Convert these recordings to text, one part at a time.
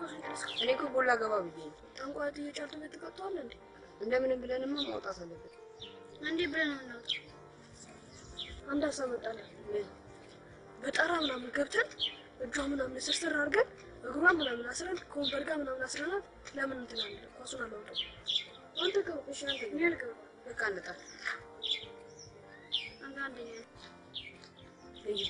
ኳስ ይደርስ እኔ እኮ ጎላ ገባ ብዬ ነው። ጠንቋይ እየጫልቱ ቤት ተቀጥተዋል እንዴ? እንደምንም ብለንማ ማውጣት አለበት። እንዴ ብለን ነው የምናወጣው? አንድ ሀሳብ መጣልኝ። ምን? በጠራ ምናምን ገብተን እጇ ምናምን ስርስር አድርገን እግሯን ምናምን አስረን ከወንበር ጋር ምናምን አስረናት ለምን እንትን አንል? ኳሱን አላወጣው። አንተ ገባ። እሺ አንተ እኔ አልገባም። በቃ እንጣል። አንተ አንደኛ ነህ። እዩ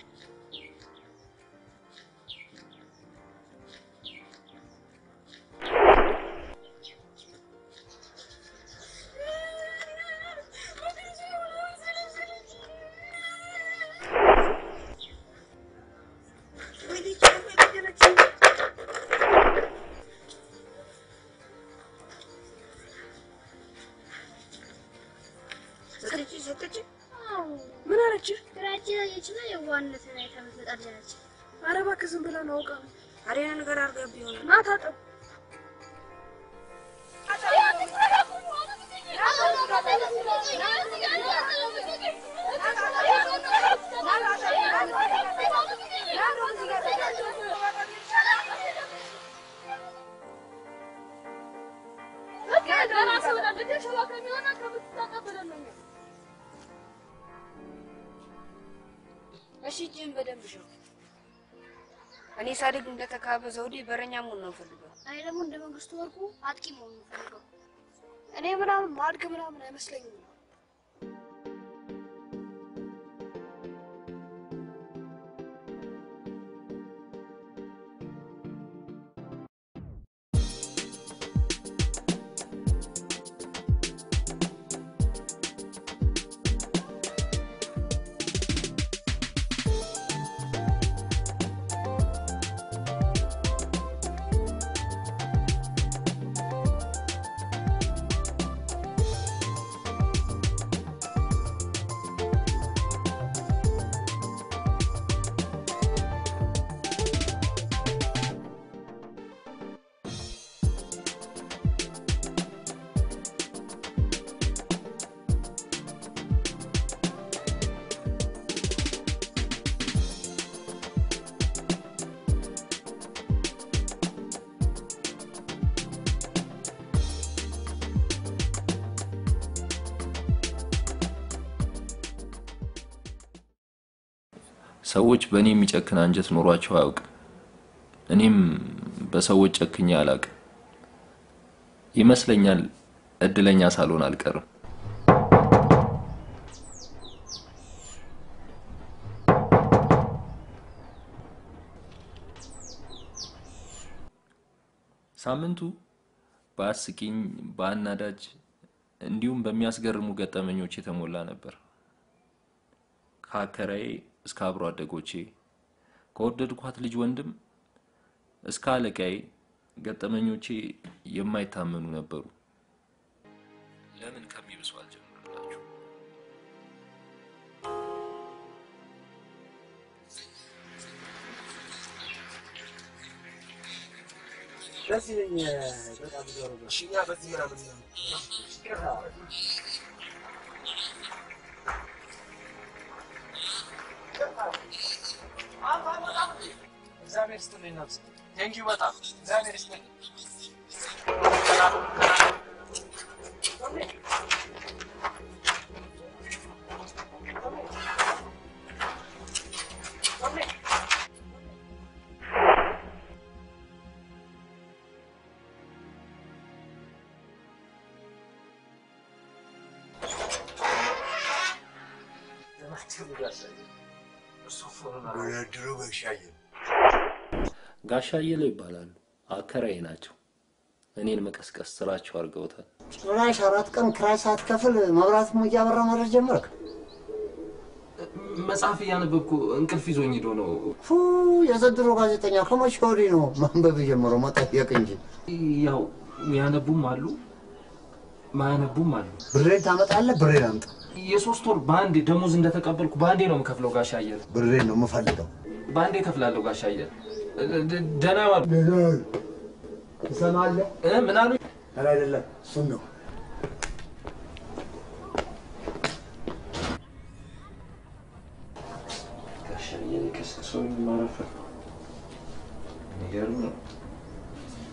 ሰጠች ሰጠች። አዎ ምን አለችህ? ግራችን ያየችና የዋህነትን አይታ የምትመጣ ልጅ ነች። ኧረ እባክህ ዝም ብላ ነው አውቃ ነው። አሬና ነገር አድርጋ ቢሆን ና ታጠብ። እሺ እጅህን በደንብ ሸው። እኔ ሳድግ እንደተካበ ዘውዴ በረኛ መሆን ነው ፈልገው። እኔ ደግሞ እንደ መንግስቱ ወርቁ አጥቂ መሆን ነው የምፈልገው። እኔ ምናምን ማድግ ምናምን አይመስለኝም። ሰዎች በእኔ የሚጨክን አንጀት ኖሯቸው አያውቅም። እኔም በሰዎች ጨክኜ አላውቅም። ይመስለኛል እድለኛ ሳልሆን አልቀርም። ሳምንቱ በአስቂኝ በአናዳጅ እንዲሁም በሚያስገርሙ ገጠመኞች የተሞላ ነበር። ከአከራዬ እስከ አብሮ አደጎቼ ከወደድኳት ልጅ ወንድም እስከ አለቃዬ ገጠመኞቼ የማይታመኑ ነበሩ። ለምን ከሚብሱ አልጀምርላችሁ? ደስ ይለኛል በጣም ዞሮ እሺ እኛ በዚህ ምናምን እግዚአብሔር ይስጥልኝ ነፍስ ቴንኪው በጣም እግዚአብሔር ይስጥልኝ ድሮ በሻየ ጋሻ አየለ ይባላሉ። አከራዬ ናቸው። እኔን መቀስቀስ ስራቸው አድርገውታል። ጭራሽ አራት ቀን ክራይ ሳትከፍል መብራት ሞ እያበራ ማድረግ ጀመርክ? መጽሐፍ እያነበብኩ እንቅልፍ ይዞኝ ሄዶ ነው። ፉ የዘንድሮ ጋዜጠኛ ከመቼ ወዲህ ነው ማንበብ የጀመረው? መጠየቅ እንጂ ያው ያነቡም አሉ ማያነቡም አሉ። ብሬን ታመጣለህ? ብሬን አምጣ። የሶስት ወር በአንዴ ደሞዝ እንደተቀበልኩ በአንዴ ነው የምከፍለው። ጋሻ አየለ ብሬን ነው የምፈልገው። በአንዴ እከፍላለሁ። ጋሻ አየለ ደ- ደህና ዋሉ። ትሰማለህ? እ ምን አሉ? ኧረ አይደለም፣ እሱን ነው ጋሻ አየለ ቀስቅሶኝ ማረፈ። የሚገርም ነው።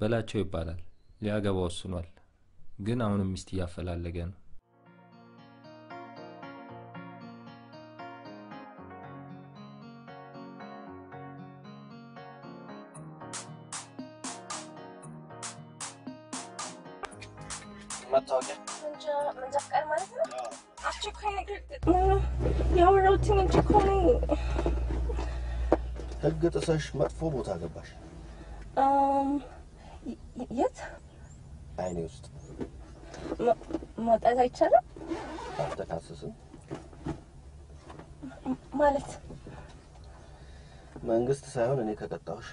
በላቸው ይባላል። ሊያገባ ወስኗል፣ ግን አሁንም ሚስት እያፈላለገ ነው። መታወቂያ መንጃ ፈቃድ ማለት ነው። አስቸኳይ ነገር ገጥሞኝ ነው ያወራሁትኝ እንጂ እኮ እኔ ህግ ጥሰሽ መጥፎ ቦታ ገባሽ። እም፣ የ- የት አይኔ ውስጥ መ- መውጣት አይቻልም አልተካሰስም። ማለት መንግስት ሳይሆን እኔ ከቀጣሁሽ።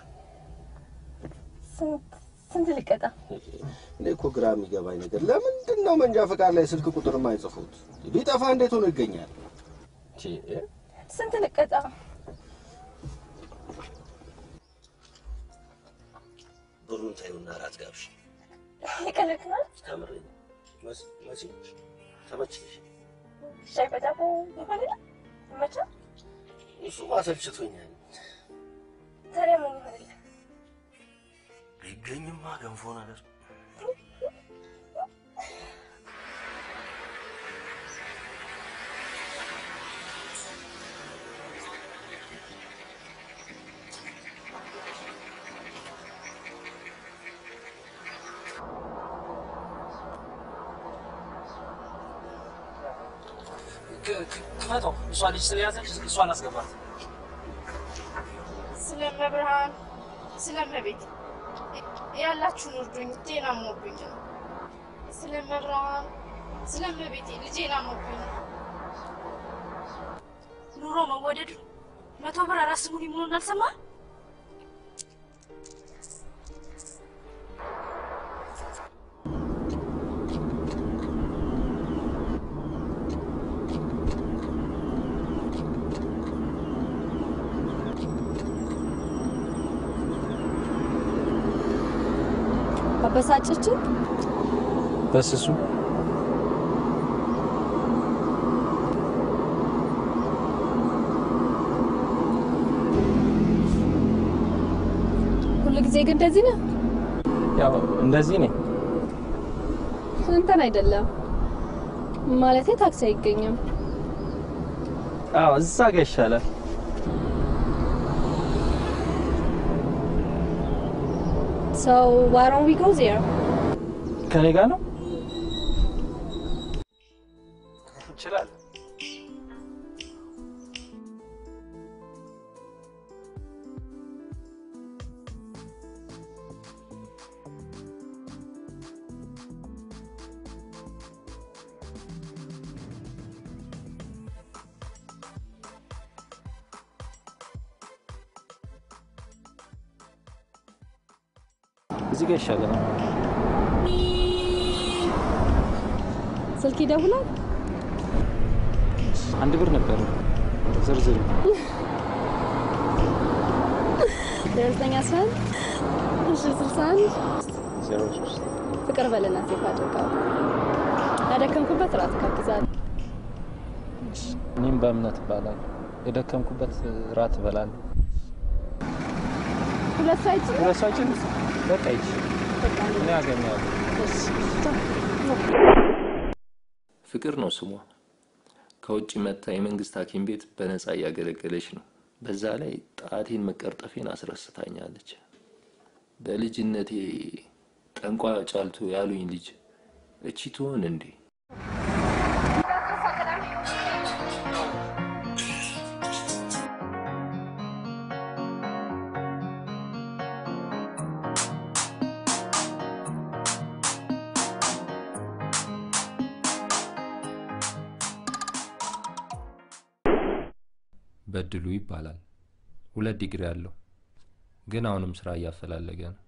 ስንት ስንት ልቀጣ? እኔ እኮ ግራ የሚገባኝ ነገር ለምንድን ነው መንጃ ፈቃድ ላይ ስልክ ቁጥር የማይጽፉት? ቢጠፋ እንዴት ሆኖ ይገኛል? ቺ፣ ስንት ልቀጣ? ብሩን ተይውና እራት ጋብሽ። ይቀልክናል። ከምሬ ነው። መስ መሲ ተመችሽ? ሻይ በዳቦ ይሆን ይመቻል። እሱ ማሰልችቶኛል። ታዲያ ምን ይሆንልህ? ቢገኝማ ገንፎ ነገር ክ- ክ- ክፈተው። እሷ ልጅ ስለያዘች እሷን አስገባት። ስለመብርሃን ስለመቤት ያላችሁን እርዱኝ። ልጄን አሞብኝ ነው። ስለመብርሃን ስለመቤቴ ልጄን አሞብኝ ነው። ኑሮ መወደዱ መቶ ብር አራት ስሙን ይሙሉ እንዳልሰማ አበሳጨችን። በስሱ ሁሉ ጊዜ ግን እንደዚህ ነው። ያው እንደዚህ ነኝ። እንትን አይደለም ማለቴ ታክሲ አይገኝም። አዎ እዛ ጋ ይሻላል። So why don't we go there? ከኔ ጋር ነው እንችላለን። እዚህ ጋር ይሻላል። ስልክ ይደውላል። አንድ ብር ነበር ዝርዝር ዘጠኝ አስራ አንድ እሺ ስልሳ አንድ ዜሮ ሶስት ፍቅር በልና ሴፍ አድርገው ያደከምኩበት ራት ጋብዛለሁ። እኔም በእምነት እባላለሁ። የደከምኩበት ራት እበላለሁ። ሁለት ሳይት ሁለት ሰው አይችልም። በቃ ይች እኔ አገኛለሁ። ፍቅር ነው ስሟ። ከውጭ መታ የመንግስት ሐኪም ቤት በነፃ እያገለገለች ነው። በዛ ላይ ጣቴን መቀርጠፌን አስረስታኛለች። በልጅነቴ ጠንቋ ጫልቱ ያሉኝ ልጅ እቺ ትሆን እንዴ? በድሉ ይባላል። ሁለት ዲግሪ አለው፣ ግን አሁንም ስራ እያፈላለገ ነው።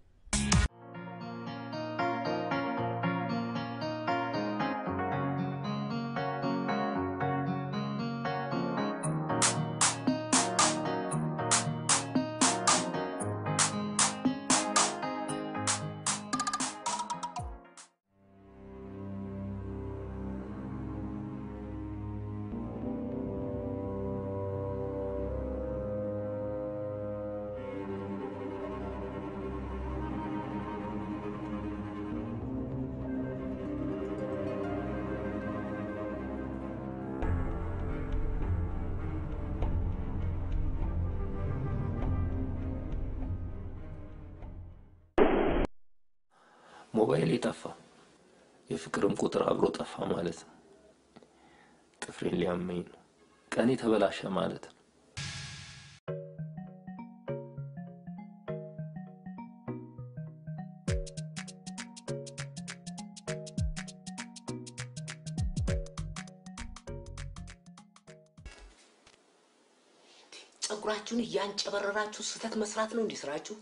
ሞባይሌ ጠፋ። የፍቅርም ቁጥር አብሮ ጠፋ ማለት ነው። ጥፍሬን ሊያመኝ ነው። ቀኔ ተበላሸ ማለት ነው። ጸጉራችሁን እያንጨበረራችሁ ስህተት መስራት ነው እንዲህ ስራችሁ?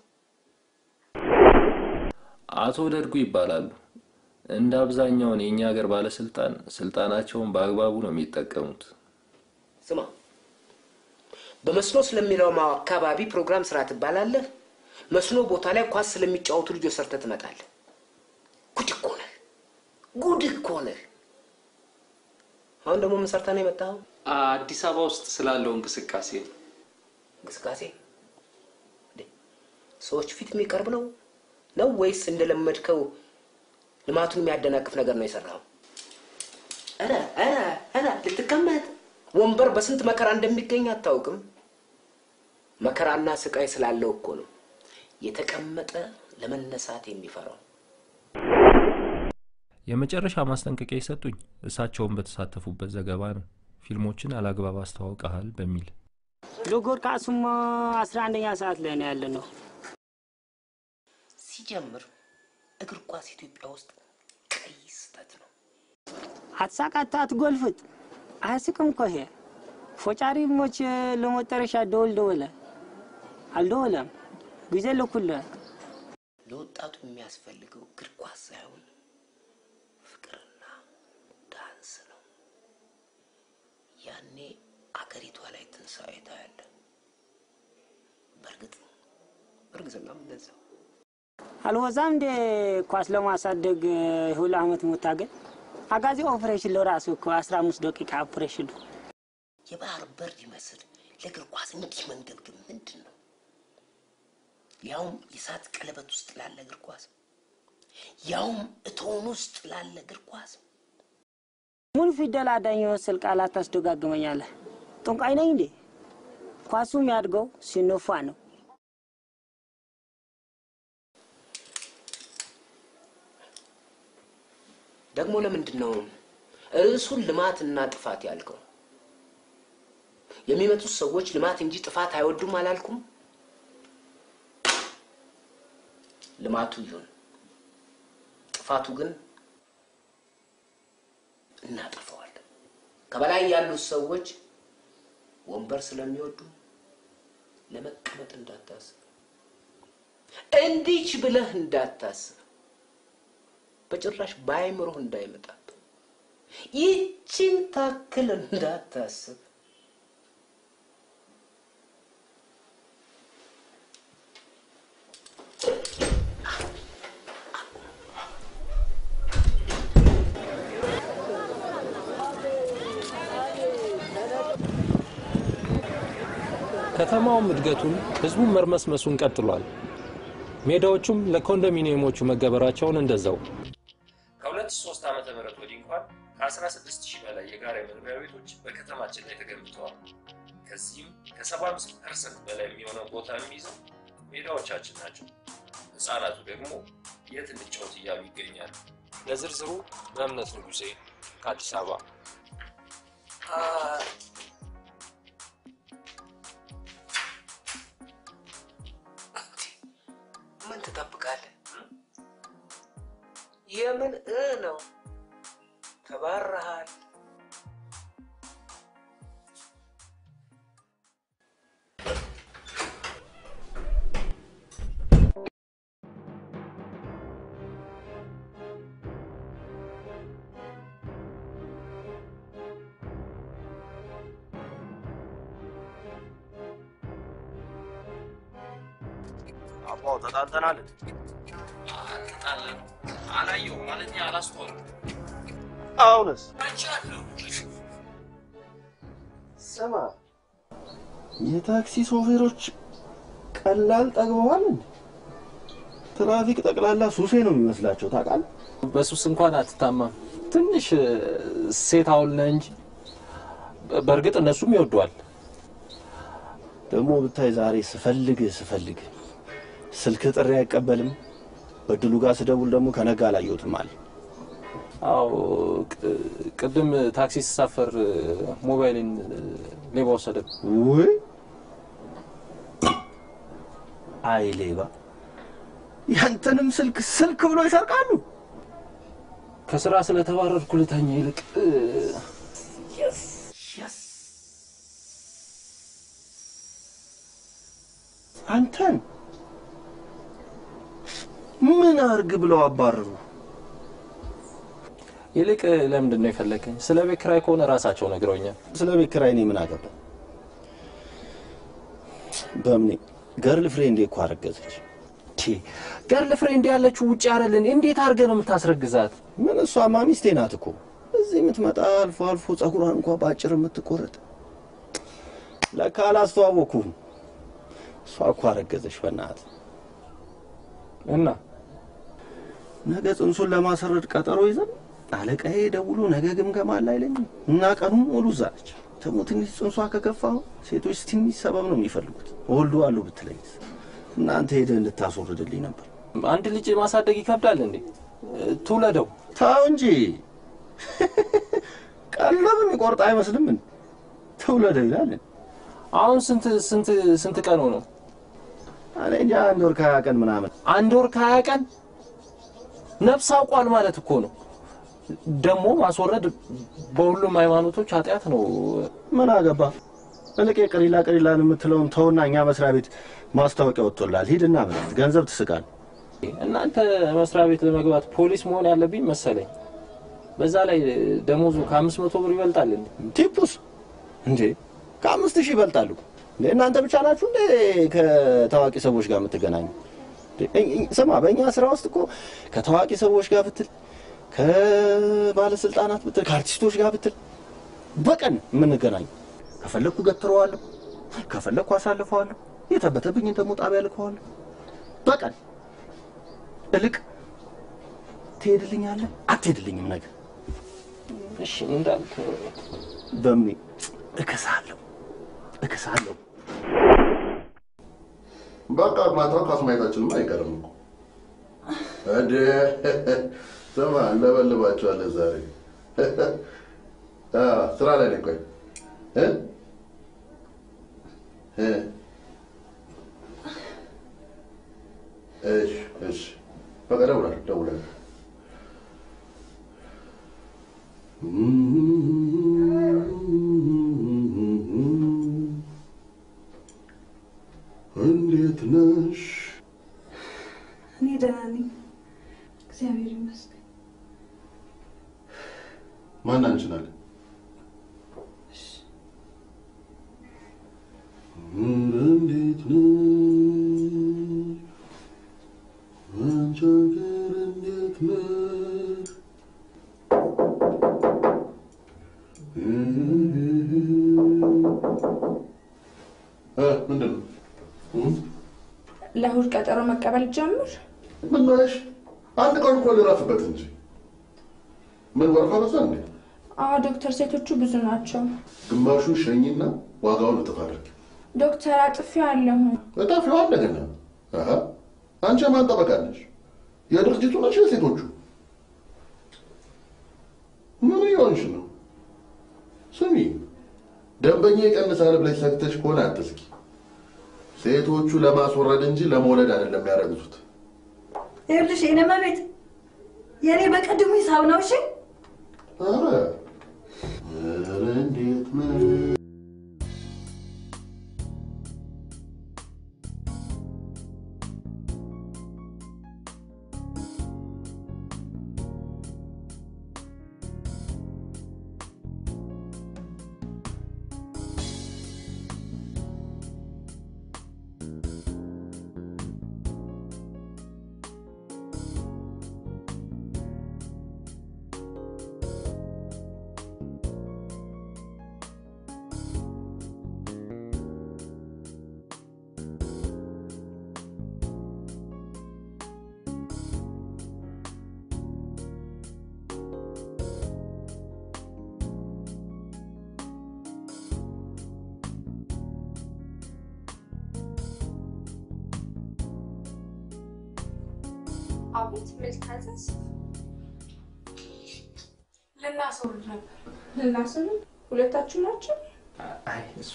አቶ ደርጉ ይባላሉ። እንደ አብዛኛውን የእኛ ሀገር ባለስልጣን ስልጣናቸውን በአግባቡ ነው የሚጠቀሙት። ስማ፣ በመስኖ ስለሚለው አካባቢ ፕሮግራም ስራ ትባላለህ። መስኖ ቦታ ላይ ኳስ ስለሚጫወቱ ልጆች ሰርተህ ትመጣለህ። ጉድ እኮ ነህ፣ ጉድ እኮ ነህ። አሁን ደግሞ ምን ሰርተህ ነው የመጣኸው? አዲስ አበባ ውስጥ ስላለው እንቅስቃሴ ነው። እንቅስቃሴ እንዴ? ሰዎች ፊት የሚቀርብ ነው ነው ወይስ እንደለመድከው ልማቱን የሚያደናቅፍ ነገር ነው የሰራው? ኧረ ኧረ ኧረ ልትቀመጥ ወንበር በስንት መከራ እንደሚገኝ አታውቅም? መከራና ስቃይ ስላለው እኮ ነው የተቀመጠ ለመነሳት የሚፈራው። የመጨረሻ ማስጠንቀቂያ የሰጡኝ እሳቸውን በተሳተፉበት ዘገባ ነው። ፊልሞችን አላግባብ አስተዋውቀሃል በሚል ሎጎር ካሱማ አስራ አንደኛ ሰዓት ላይ ነው ያለ ነው። ሲጀምር እግር ኳስ ኢትዮጵያ ውስጥ ቀይ ስህተት ነው። አትሳቃት፣ አትጎልፍጥ፣ አያስቅም እኮ ይሄ ፎጫሪ ሞች ለመጨረሻ ደወል ደወለ አልደወለም ጊዜ ለኩለ ለወጣቱ የሚያስፈልገው እግር ኳስ ሳይሆን ፍቅርና ዳንስ ነው። ያኔ አገሪቷ ላይ ትንሣኤ ታያለ። በእርግጥ እርግዝናም እንደዛው አልወዛም እንደ ኳስ ለማሳደግ ሁሉ አመት መታገል አጋዚ ኦፕሬሽን ለራሱ እኮ አስራ አምስት ደቂቃ ኦፕሬሽን የባህር በር ይመስል ለእግር ኳስ እንዲህ መንገብገብ ምንድን ነው? ያውም የእሳት ቀለበት ውስጥ ላለ እግር ኳስ፣ ያውም እቶን ውስጥ ላለ እግር ኳስ። ምን ፊደል አዳኝ የመሰል ቃላት ታስደጋግመኛለህ? ጠንቋይ ነኝ እንዴ? ኳሱ የሚያድገው ሲነፋ ነው። ደግሞ ለምንድን ነው ርዕሱን ልማትና ጥፋት ያልከው? የሚመጡት ሰዎች ልማት እንጂ ጥፋት አይወዱም አላልኩም? ልማቱ ይሁን፣ ጥፋቱ ግን እናጠፋዋለን። ከበላይ ያሉት ሰዎች ወንበር ስለሚወዱ ለመቀመጥ እንዳታስብ፣ እንዲች ብለህ እንዳታስብ፣ በጭራሽ በአይምሮህ እንዳይመጣብ፣ ይችን ታክል እንዳታስብ። ከተማውም እድገቱን ህዝቡም መርመስመሱን ቀጥሏል። ሜዳዎቹም ለኮንዶሚኒየሞቹ መገበራቸውን እንደዛው። ከሁለት ሶስት ዓመተ ምህረት ወዲህ እንኳን ከ16 ሺህ በላይ የጋራ መኖሪያ ቤቶች በከተማችን ላይ ተገንብተዋል። ከዚህም ከ75 ፐርሰንት በላይ የሚሆነው ቦታ የሚይዘው ሜዳዎቻችን ናቸው። ህፃናቱ ደግሞ የት እንጫወት እያሉ ይገኛሉ። ለዝርዝሩ በእምነት ንጉሴ ከአዲስ አበባ። ምን ትጠብቃለህ? የምን እ ነው? ተባረሃል። አባው ተጣልተናል። አልተጣላንም። አላየሁም ማለት አላስተዋልኩም። አሁንስ አይቻለሁ። ስማ፣ የታክሲ ሾፌሮች ቀላል ጠግበዋል እንዴ? ትራፊክ ጠቅላላ ሱሴ ነው የሚመስላቸው ታውቃለህ። በሱስ እንኳን አትታማም። ትንሽ ሴት አውል ነህ እንጂ በእርግጥ እነሱም ይወዷል። ደግሞ ብታይ ዛሬ ስፈልግ ስፈልግ ስልክ ጥሪ አይቀበልም። በድሉ ጋር ስደውል ደግሞ ከነጋ አላየሁትም አለ። አዎ ቅ- ቅድም ታክሲ ስሳፈር ሞባይልን ሌባ ወሰደ። ውይ አይ ሌባ! ያንተንም ስልክ ስልክ ብሎ ይሰርቃሉ። ከስራ ስለተባረርኩ ልተኛ ይልቅ አንተን ምን አርግ ብለው አባረሩ? ይልቅ ለምንድን ነው የፈለገኝ? ስለ ቤት ኪራይ ከሆነ ራሳቸው ነግረውኛል። ስለ ቤት ኪራይ እኔ ምን አገባ? በምኔ ገርል ፍሬንዴ እኮ አረገዘች። ገርል ፍሬንድ ያለችው ውጭ አይደለን? እንዴት አድርገህ ነው የምታስረግዛት? ምን እሷማ ሚስቴ ናት እኮ እዚህ የምትመጣ አልፎ አልፎ ጸጉሯን እንኳ በአጭር የምትቆረጥ ለካ አላስተዋወኩም። እሷ እኮ አረገዘች። በእናትህ እና ነገ ጽንሱን ለማሰረድ ቀጠሮ ይዘን አለቃዬ ደውሎ ነገ ግምገማ አለ አይለኝም እና ቀኑን ሙሉ እዛ ነች። ደግሞ ትንሽ ጽንሷ ከገፋ ሴቶች ትንሽ ሰበብ ነው የሚፈልጉት። እወልደዋለሁ ብትለኝስ እናንተ ሄደህ እንድታስወርድልኝ ነበር። አንድ ልጅ ማሳደግ ይከብዳል እንዴ? ትውለደው። ተው እንጂ ቀለብ የሚቆርጥ አይመስልም። ምን ትውለደው ይላል። አሁን ስንት ስንት ስንት ቀኑ ነው? እኔ እንጃ አንድ ወር ከሀያ ቀን ምናምን። አንድ ወር ከሀያ ቀን ነፍስ አውቋል ማለት እኮ ነው። ደግሞ ማስወረድ በሁሉም ሃይማኖቶች ኃጢአት ነው። ምን አገባ? እልቅ ቅሪላ ቅሪላን የምትለውን ተውና እኛ መስሪያ ቤት ማስታወቂያ ወጥቶላል። ሂድና ምናምን ገንዘብ ትስቃል። እናንተ መስሪያ ቤት ለመግባት ፖሊስ መሆን ያለብኝ መሰለኝ። በዛ ላይ ደሞዙ ከአምስት መቶ ብር ይበልጣል እንዴ? ቲፑስ እንዴ ከአምስት ሺህ ይበልጣሉ። እንዴ እናንተ ብቻ ናችሁ እንዴ ከታዋቂ ሰዎች ጋር የምትገናኙ? እንዴ፣ እኝ- እኝ- ስማ በእኛ ስራ ውስጥ እኮ ከታዋቂ ሰዎች ጋር ብትል፣ ከባለስልጣናት ብትል፣ ከአርቲስቶች ጋር ብትል በቀን የምንገናኙ። ከፈለግኩ ገትረዋለሁ፣ ከፈለግኩ አሳልፈዋለሁ፣ የተበተብኝን ደግሞ ጣቢያ ልከዋለሁ። በቀን እልቅ ትሄድልኛለህ አትሄድልኝም? ነገ እሺ እንዳልክ በምን እከሳለሁ እከሳለሁ። በቃ ማታው ኳስ ማየታችንም አይቀርም እኮ እንዴ። ስማ እንለበልባቸዋለን ዛሬ አ፣ ስራ ላይ ነኝ። ቆይ እ እ እሺ እሺ በቃ ደውላለሁ ደውላለሁ። እንዴት ነሽ? እኔ ደህና ነኝ፣ እግዚአብሔር ይመስገን። ማን አንቺን አለ? እንዴት ነሽ? አንቺ ሀገር እንዴት ነሽ? እ ምንድን ነው? ለእሑድ ቀጠሮ መቀበል ጀምር። ምን ነሽ? አንድ ቀን እኮ ልረፍበት እንጂ ምን ወረፋ በዛ እንዴ? አዎ ዶክተር፣ ሴቶቹ ብዙ ናቸው። ግማሹን ሸኝና ዋጋውን እጥፍ አድርጊ። ዶክተር አጥፊው አለሁ። እጣፊዋ እንደገና አሀ፣ አንቺ የማን ጠበቃ ነሽ? የድርጅቱ ነሽ? የሴቶቹ ምን እየሆንሽ ነው? ስሚ፣ ደንበኛ ይቀንሳል ብለሽ ሰግተሽ ከሆነ አትስኪ። ሴቶቹ ለማስወረድ እንጂ ለመውለድ አይደለም የሚያረግዙት። ይኸውልሽ የእኔ መቤት የእኔ በቅድሙ ሂሳብ ነው። እሺ ኧረ ኧረ እንዴት ነው አቤት መልካዘዝ ልናስወርድ ነበር። ልናስወርድ ሁለታችሁ ናቸው? አይ እሷ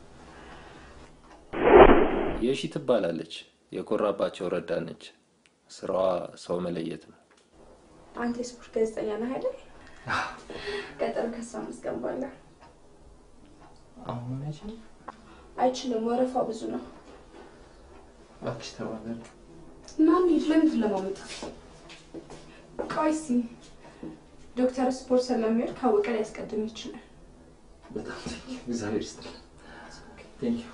የሺ ትባላለች። የኮራባቸው ረዳት ነች። ስራዋ ሰው መለየት ነው። አንተ የስፖርት ጋዜጠኛ ነህ አይደል? ቀጠሮ ከሷ አስገባለሁ። አሁን አይችልም። አይችልም፣ ወረፋው ብዙ ነው። እባክሽ ተባበር። እና እንሂድ። ለምንድን ለማመጣት? ቆይ እስኪ ዶክተር ስፖርት ስለሚወድ ካወቀ ሊያስቀድም ይችላል። በጣም ቴንኪው። እግዚአብሔር ይስጥልኝ። ቴንኪው።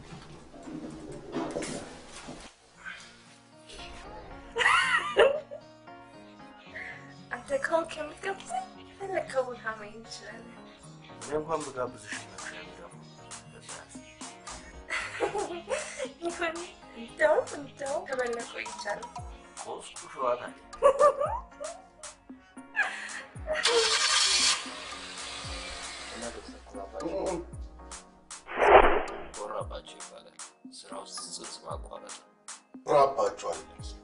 አንተ ከሆንክ የምትጋብዘኝ ፈለግከው ቦታ መሄድ እንችላለን። እኔ እንኳን ብጋብዝሽ ነው የሚገባው። ይሁን፣ እንደውም እንደውም ከበለጠ ቆይቻለሁ። ሶስቱ ሸዋታል ኮራባቸው ይባላል። ስራ ውስጥ ጽንስ ማቋረጥ ነው። ኩራባቸው አይደለም ስሙ።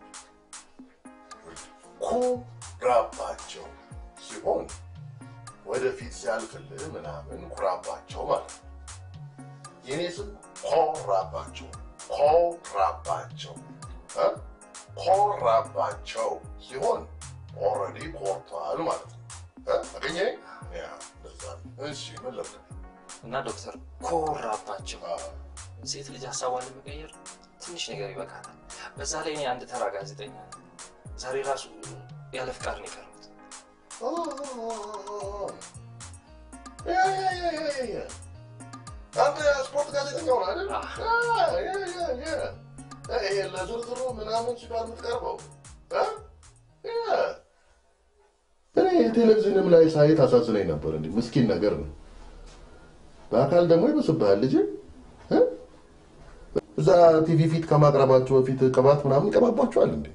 ኩራባቸው ሲሆን ወደፊት ሲያልፍልህ ምናምን ኩራባቸው ማለት ነው። የኔ ስም ኮራባቸው ኮራባቸው እ? ኮራባቸው ሲሆን ኦልሬዲ ኮርቷል ማለት ነው። እ? አገኘኸኝ? ያ እንደዛ ነው። እሺ ምን ልርዳ? እና ዶክተር ኮራባቸው ሴት ልጅ ሀሳቧን ለመቀየር ትንሽ ነገር ይበቃታል። በዛ ላይ እኔ አንድ ተራ ጋዜጠኛ ነኝ። ዛሬ ራሱ ያለ ፍቃድ ነው የቀረሁት። ያ ያ ያ ያ ያ አንተ ስፖርት ጋዜጠኛ ሆነ አይደል? ያ ያ ያ ያ ይሄ ለዝርዝሩ ምናምን ሲባል የምትቀርበው እ? ያ እኔ ቴሌቪዥንም ላይ ሳይ ታሳዝነኝ ነበር። እንዲህ ምስኪን ነገር ነው። በአካል ደግሞ ይመስብሃል ልጅ እ? እዛ ቲቪ ፊት ከማቅረባቸው በፊት ቅባት ምናምን ይቀባባቸዋል እንዴ?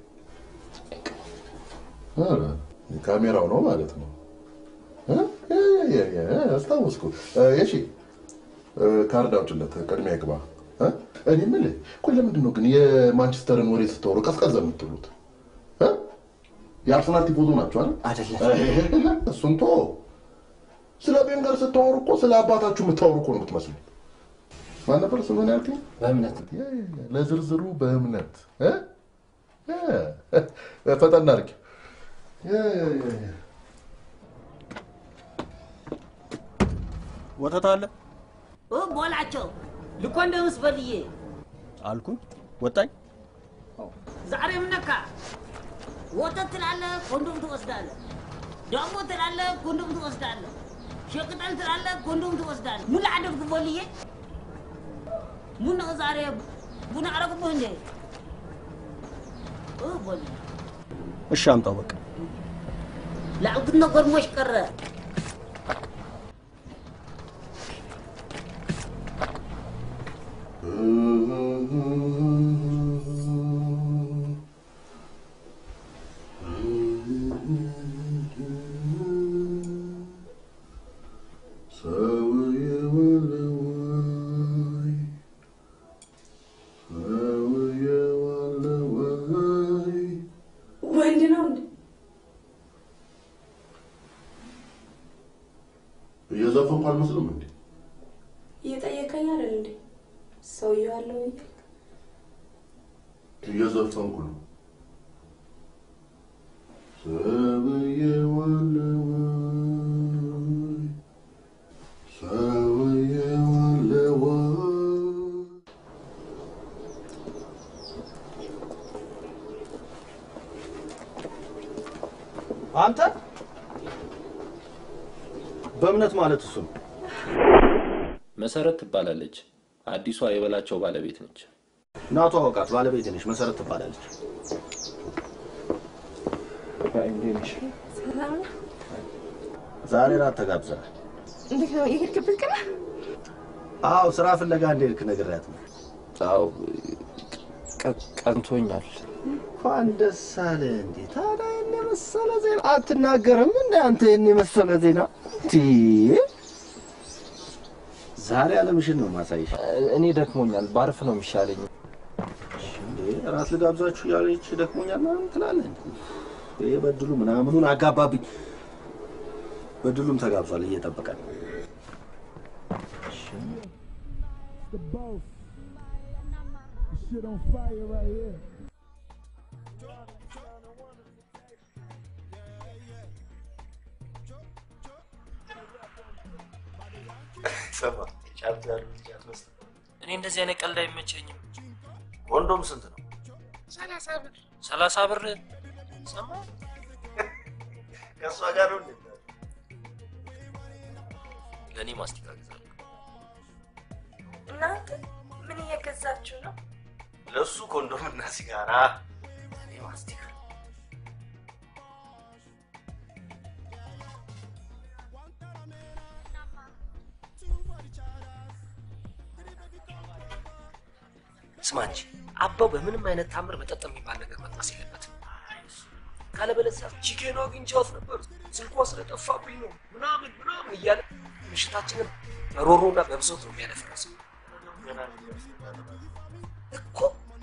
ኧረ ካሜራው ነው ማለት ነው። እ? ያ ያ ያ ያ አስታወስኩ። እ፣ የሺ እ፣ ካርድ አውጭለት ቅድሚያ ይግባ። እ? እኔ የምልህ ቆይ ለምንድን ነው ግን የማንቸስተርን ወሬ ስታወሩ ቀዝቀዝ የምትሉት? እ? የአርሰናል ቲፎዞ ናቸው አይደል? አይደለም። እሱን ቶ ስለ ቤንገር ስታወሩ እኮ ስለ አባታችሁ የምታወሩ እኮ ነው የምትመስሉት። ማን ነበር ስምህን ያልከኝ? በእምነት ያ፣ ያ፣ ያ፣ ለዝርዝሩ በእምነት እ? ያ፣ ፈጠን አድርጊ። ያ፣ ያ፣ ያ፣ ያ። ወተት አለ ቦላቸው ልኮንደምስ በልዬ አልኩኝ። ወጣኝ። ዛሬ ምነካ ወተት ትላለህ፣ ኮንዶም ትወስዳለህ። ዳቦ ትላለህ፣ ኮንዶም ትወስዳለህ። ሸቅጠል ትላለህ፣ ኮንዶም ትወስዳለህ። ምን ላደርግ በልዬ? ምን ነው ዛሬ ቡና አረግብህ እንዴ? እ በልዬ እሺ አምጣው በቃ። ላልኩት ነገር ሞሽ ቀረ። ወንድ ነው እንዴ? እየዘፈንኩ አልመስልም እንዴ? እየጠየቀኝ አይደል እንዴ? ሰውየው አለው እያልክ እየዘፈንኩ ነው። ሰውዬዋለሁ ወይ? ሰውዬዋለሁ ወይ? አንተ በእምነት ማለት እሱ ነው። መሰረት ትባላለች። አዲሷ የበላቸው ባለቤት ነች። ናቱ አወቃት። ባለቤት ነች። መሰረት ትባላለች። ሰላም ነው? ዛሬ ራት ተጋብዘናል። እንዴት ነው የሄድክበት ቀን? አዎ ስራ ፍለጋ እንደሄድክ ነግሬያት ነው። አዎ ቀንቶኛል። እንኳን ደስ አለ። እንዴ ታዲያ ይህን የመሰለ ዜና አትናገርም? እንደ አንተ ይህን የመሰለ ዜና ቲ ዛሬ አለምሽን ነው ማሳይሽ። እኔ ደክሞኛል፣ ባርፍ ነው የሚሻለኝ። እንዴ እራት ልጋብዛችሁ እያለች ደክሞኛል ምናምን ትላለህ። ይሄ በድሉ ምናምኑን አጋባብኝ። በድሉም ተጋብዟል እየጠበቀ ነው። The boss. This shit on fire right here. ሰማ ጫት ያሉ ልጅ አትመስልም። እኔ እንደዚህ አይነት ቀልድ አይመቸኝም። ኮንዶም ስንት ነው? ሰላሳ ብር ሰላሳ ብር ሰማ ከእሷ ጋር ነው እንዴ? ለእኔ ማስቲካ ግዛለሁ። እናንተ ምን እየገዛችሁ ነው? ለእሱ ኮንዶም እና ሲጋራ፣ እኔ ማስቲካ። ስማ እንጂ አባው በምንም አይነት ታምር መጠጥ የሚባል ነገር መጥማስ የለበትም። ካለበለዚያ ቺኬን አግኝቻት ነበር ስልኳ ስለጠፋብኝ ነው ምናምን ምናምን እያለ ምሽታችንን በሮሮና በብሶት ነው የሚያደፈረሰው እኮ።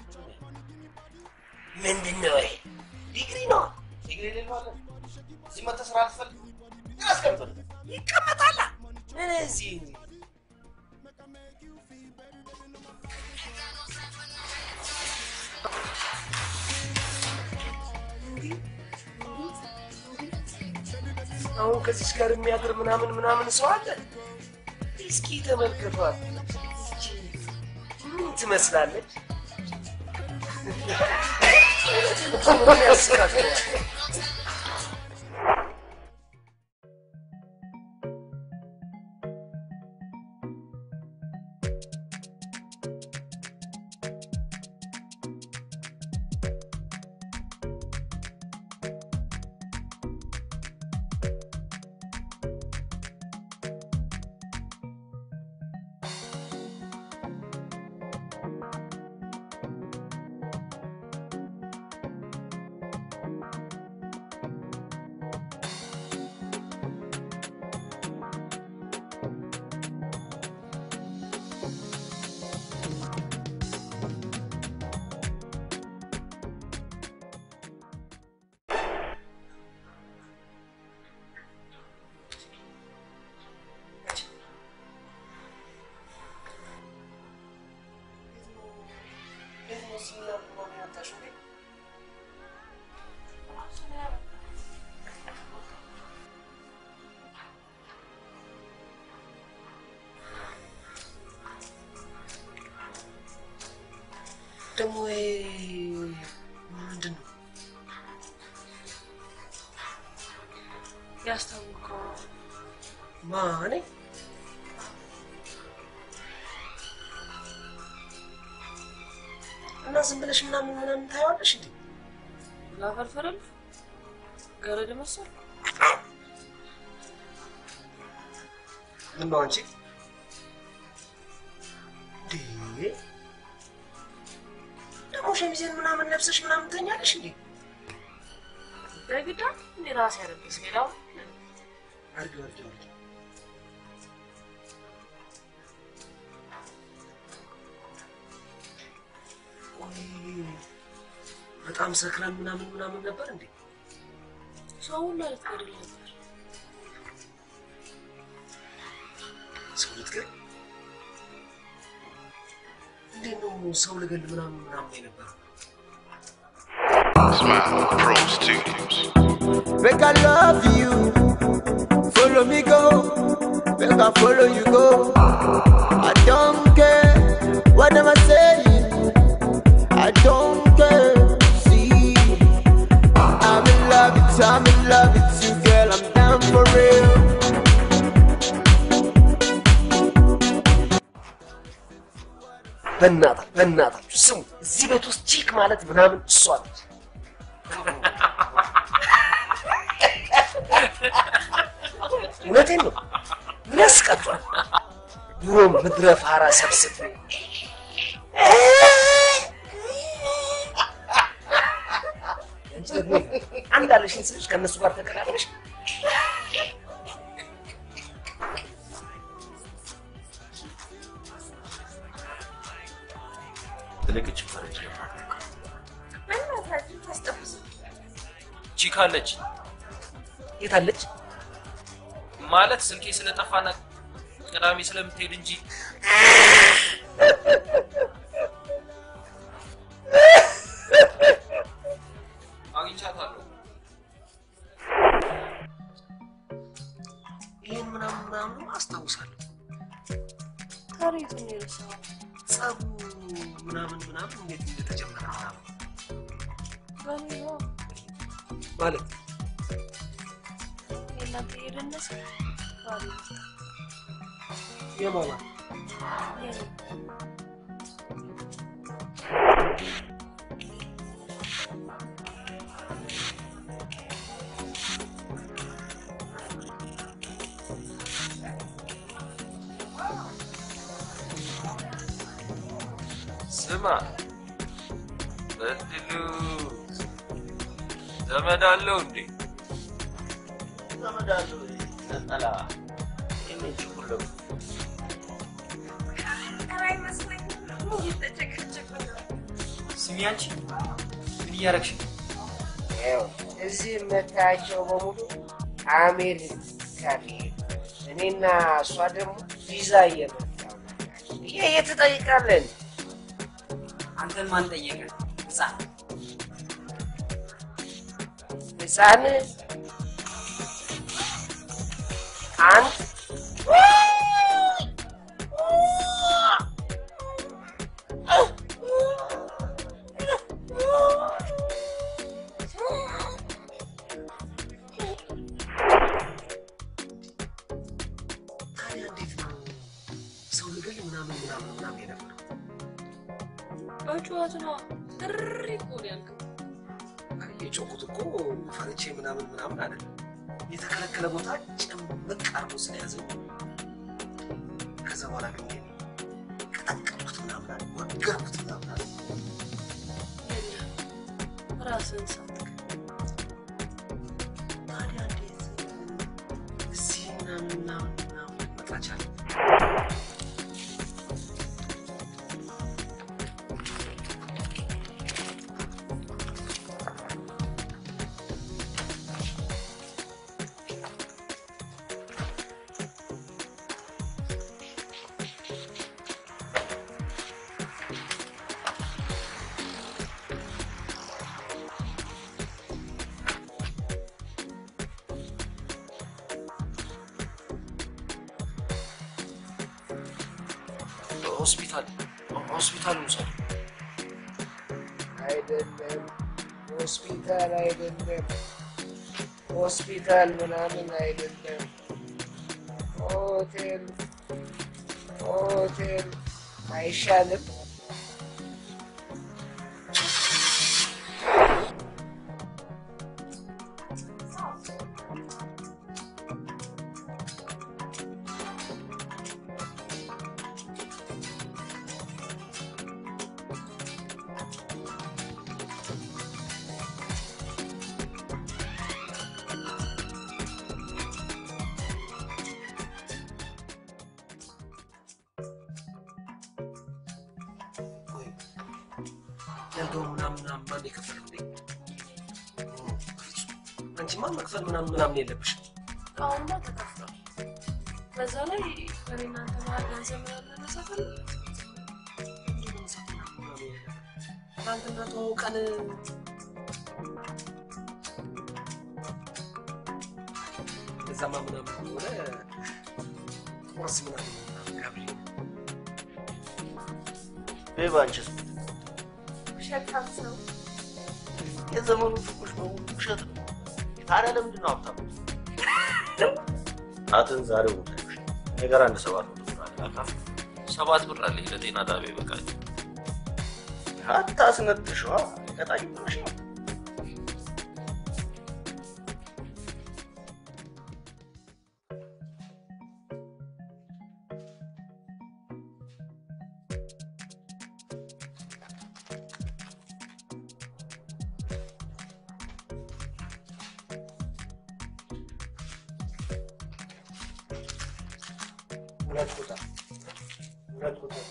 ምንድን ነው ይሄ? ዲግሪ ነው። ዲግሪ ሌለው አለ እዚህ መተህ ስራ አልፈልግ ምን አስቀምጠን ይቀመጣላ። ምን እዚህ አሁን ከዚች ጋር የሚያድር ምናምን ምናምን ሰው አለ። እስኪ ተመልከቷት። ምን ትመስላለች? ምን ያስቃል? ደግሞ ምንድን ነው ያስታውቀው ማኔ እና ዝም ብለሽ ምናምን ምናምን ታየዋለሽ እንዴ? ላፈልፈለል ገረድ መሰል ምን ነው አንቺ እንዴ? ደግሞ ሸሚዜን ምናምን ለብሰሽ ምናምን ተኛለሽ እንዴ? በግዳ እንዴ ራሴ ያለብስ ሌላው አድርጊው አድርጊው አድርጊው። ቆይ በጣም ሰክረን ምናምን ምናምን ነበር እንዴ? ሰው ሁሉ ልትገድል ነበር። ሰው ልትገል እንዴት ነው ሰው ልገል ምናምን ምናምን የነበረው? Smile Pro Studios. Make I love you. Follow me go. Make I follow you go. I don't care what am I saying. I don't care. See, I'm in love with you. I'm in love with you, girl. I'm down for real. በእናታ በእናታችሁ ስሙ፣ እዚህ ቤት ውስጥ ቺክ ማለት ምናምን እሷ ነች። እውነቴን ነው። ምን ያስቀጧል? ድሮም ምድረ ፋራ ሰብስብ አንቺ ደግሞ አንድ አለሽን ስልሽ ከእነሱ ጋር ተቀላቅለሽ ትልቅ እጅ ፈረንጅ ለማድረግ ቺክ አለች የት አለች? ማለት ስልኬ ስለጠፋና ቅዳሜ ስለምትሄድ እንጂ አግኝቻታለሁ። ይህን ምናምን ምናምን አስታውሳለሁ። ታሪኩን የረሳው ጸቡ ምናምን ምናምን እንዴት እንደተጀመረ ምናምን በኔ ነው ማለት የእናንተ የደነሰ ታሪክ የማማ የኔ ስማ በድሉ ዘመድ አለው እንዴ? ዘመድ አለው ነጠላ የሚንጭ ሁሉ ስሚ አንቺ ምን እያደረግሽ ነው? ይኸው እዚህ የምታያቸው በሙሉ አሜሪካ ሊሄዱ እኔና እሷ ደግሞ ቪዛ እየመጣ ይሄ የትጠይቃለን አንተን ማን ጠየቀ? ህፃን ህፃን አንድ ታዲያ እንዴት ነው ሰው ልገል ምናምን ምናምን ምናምን የነበረው? በጩኸት ነው እሪ እኮ ነው ያልከው። የጮኩት እኮ ፈርቼ ምናምን ምናምን አይደለም። የተከለከለ ቦታ ጭምቅ አርጎ ስለያዘኝ ከዛ በኋላ ግን እኔ ቀጠቀጥኩት ምናምን አለ ወገርኩት ምናምን አለ። ራስህን ሳትክ ታዲያ እንዴት እዚህ ምናምን ምናምን ምናምን ልመጣ ቻለ? ሆስፒታል ሆስፒታል ውሰዱ። አይደለም ሆስፒታል አይደለም ሆስፒታል ምናምን አይደለም ሆቴል ሆቴል አይሻልም? ያልገው ምናምን ምናምን ማን የከፈለው እንዴ? አንቺማ መክፈል ምናምን ምናምን የለብሽም። አሁንማ ተከፍሏል። በዛ ላይ እኔ እናንተ መሀል ገንዘብ ምናምን መነሳት አለ ትናንትና ተዋውቀን እዛማ ምናምን ከሆነ ቁርስ ምናምን ምናምን ጋብዥ። ቤባ አንቺስ ውሸታም ሰው የዘመኑ ፍቅሮች በሙሉ ውሸት ነው። ታዲያ ለምንድን ነው ሀብታም? ጣትን ዛሬው ታይሽ ነገር አንድ ሰባት መቶ ብር አለ አካፍ ሰባት ብር አለኝ ለጤና ጣቢያ ይበቃል። አታስነጥሸዋ ቀጣይ ብለሽ ነው። ሁለት ቁጥር ሁለት ቁጥር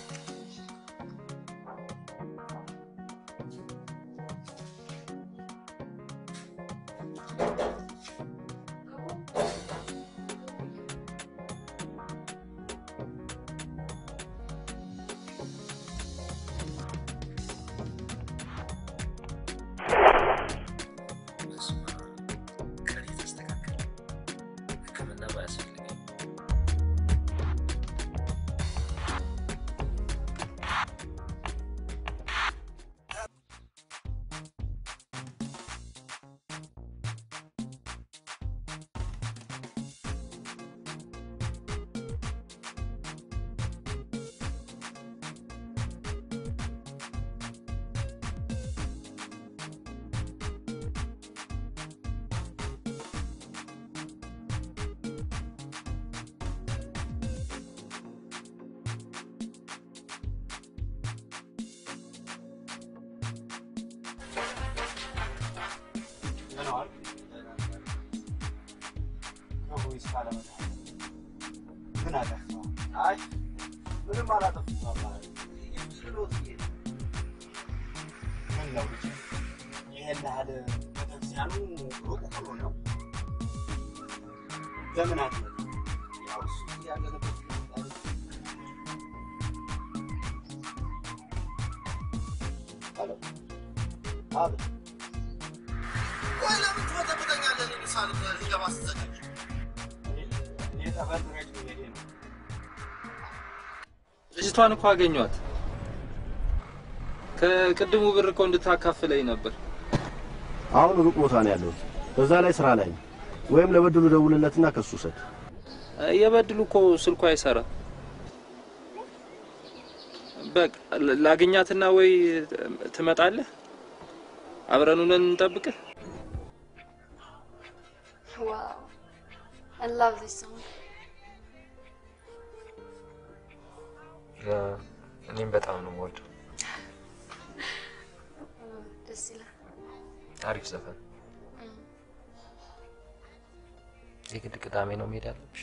ለመድኃኒዓለም ምን አጠፋ? አይ ምንም አላጠፋም አባቴ። ስሎት ምን ነው ልጄ? ይሄን ያህል ቤተክርስቲያኑ ሩቅ ሆኖ ነው? ለምን አትመጣም? ያው እሱ ያለንበት ሁኔታ ሄሎ አቤት ቆይ ለምን ትበጠብጠኛለህ? እኔ ሳል ሊገባ ስትዘጋጅ እኔ ጠበል ረጭ ሄዴ ነው ልጅቷን እኮ አገኟት። ከቅድሙ ብር እኮ እንድታካፍለኝ ነበር። አሁን ሩቅ ቦታ ነው ያለሁት። በዛ ላይ ስራ ላይ ነው። ወይም ለበድሉ ደውልለትና ከሱ ውሰድ። የበድሉ እኮ ስልኩ አይሰራ። በቃ ላግኛትና ወይ ትመጣለህ፣ አብረን ሆነን እንጠብቅህ። Wow. I love this song. እኔም በጣም ነው የምወደው። ደስ ይላል። አሪፍ ዘፈን። የግድ ቅዳሜ ነው መሄድ ያለብሽ?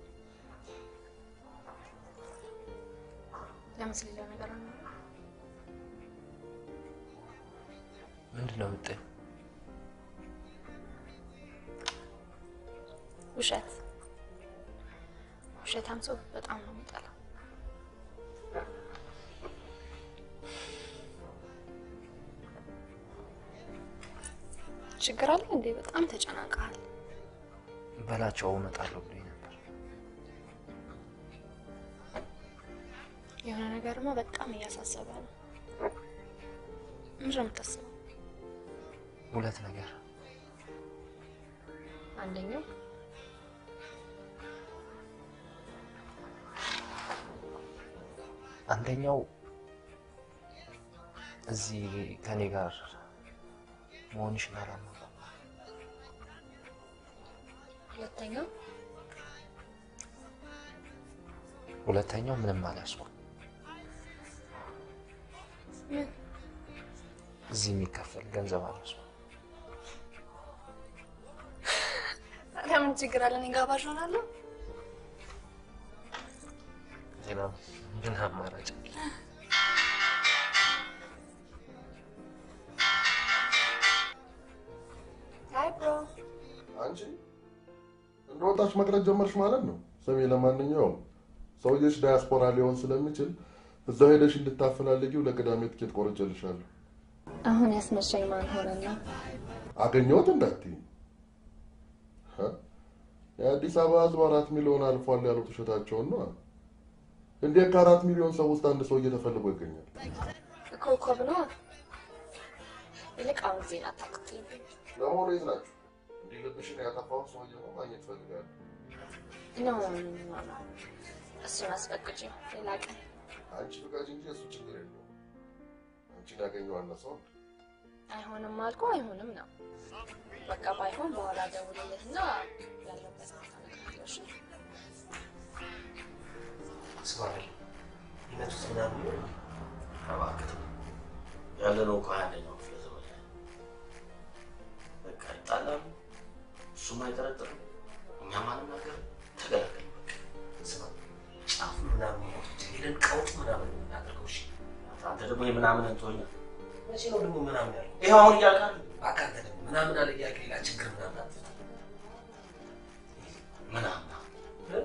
ለምስ ሌላ ነገር አለ? ምንድን ነው የምትጠይው? ውሸት ውሸታም ሰው በጣም ነው የምጠላው። ችግር አለ እንዴ? በጣም ተጨናንቀሃል። በላቸው እመጣለሁ ብሎኝ ነበር። የሆነ ነገርማ በጣም እያሳሰበ ነው። ምንድን ነው የምታስበው? ሁለት ነገር አንደኛው አንደኛው እዚህ ከኔ ጋር መሆንሽን አላመንኩም። ሁለተኛው ሁለተኛው ምንም አልያዝኩም። ምን? እዚህ የሚከፈል ገንዘብ አልያዝኩም። ታዲያ ምን ችግር አለ? እኔ ጋባዥ ሆናለሁ። ሌላ ምን አማራጭ አለ? አይ ብሮ አንቺ እንደወጣች መቅረት ጀመርሽ ማለት ነው። ስሚ፣ ለማንኛውም ሰውዬሽ ዳያስፖራ ሊሆን ስለሚችል እዛው ሄደሽ እንድታፈላልጊው ለቅዳሜ ትኬት ቆርጬልሻለሁ። አሁን ያስመሻኝ ማን ሆነና? አገኘሁት እንዳትዪ። ሀ? የአዲስ አበባ ሕዝብ አራት ሚሊዮን አልፏል ያሉት ውሸታቸውን ነው። እንዴት ከአራት ሚሊዮን ሰው ውስጥ አንድ ሰውዬ ተፈልጎ ይገኛል? ኮከብ ነው። ይልቅ አሁን ዜና አታክትልብኝ። ለመሆኑ የት ናችሁ? እንዲህ ልብሽን ያጠፋውን ሰውዬ ነው ማግኘት እፈልጋለሁ። ኖ እሱን አስፈቅጂ፣ ሌላ ቀን አንቺ ፍቃጅ እንጂ እሱ ችግር የለውም። አንቺን ያገኘው አነሰው አይሆንም አልኩ አይሆንም ነው። በቃ ባይሆን በኋላ ደውልልህና ያለበት ቦታ እነግርሃለሁ። እሺ? ስማል ይመቱት ምናምን እባክህ ያለ ነው እኮ ሀያ አንደኛው ክፍለ ዘመን ላይ በቃ ይጣላሉ፣ እሱም አይጠረጥርም፣ እኛም አንናገርም፣ ተገላገል በቃ ስማ ጫፉን ምናምን ሞቶች ሄደን ቀውጥ ምናምን የምናደርገው እሺ አንተ ደግሞ የምናምን እንትሆኛ መቼ ነው ደግሞ ምናምን ያለው ይኸው አሁን እያልካል አካንተ ደግሞ ምናምን አለ እያልክ ሌላ ችግር ምናምን አትፍታ ምናምን እ?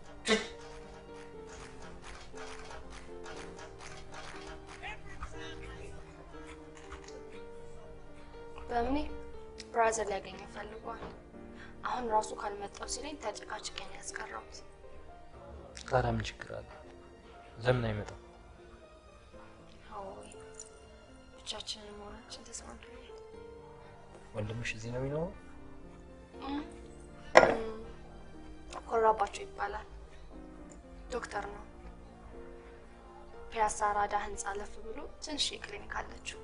በእምኔ ብራዘር ሊያገኘ ፈልጓል። አሁን ራሱ ካልመጣው ሲለኝ ተጨቃጭቄን ያስቀረቡት። ታዲያ ምን ችግር አለ? ለምን አይመጣም? አዎይ ብቻችንን መሆናችን ተስማምቶኛል። ወንድምሽ እዚህ ነው የሚኖረው? እም፣ ኮራባቸው ይባላል። ዶክተር ነው። ፒያሳ አራዳ ህንፃ ለፍ ብሎ ትንሽ ክሊኒክ አለችው።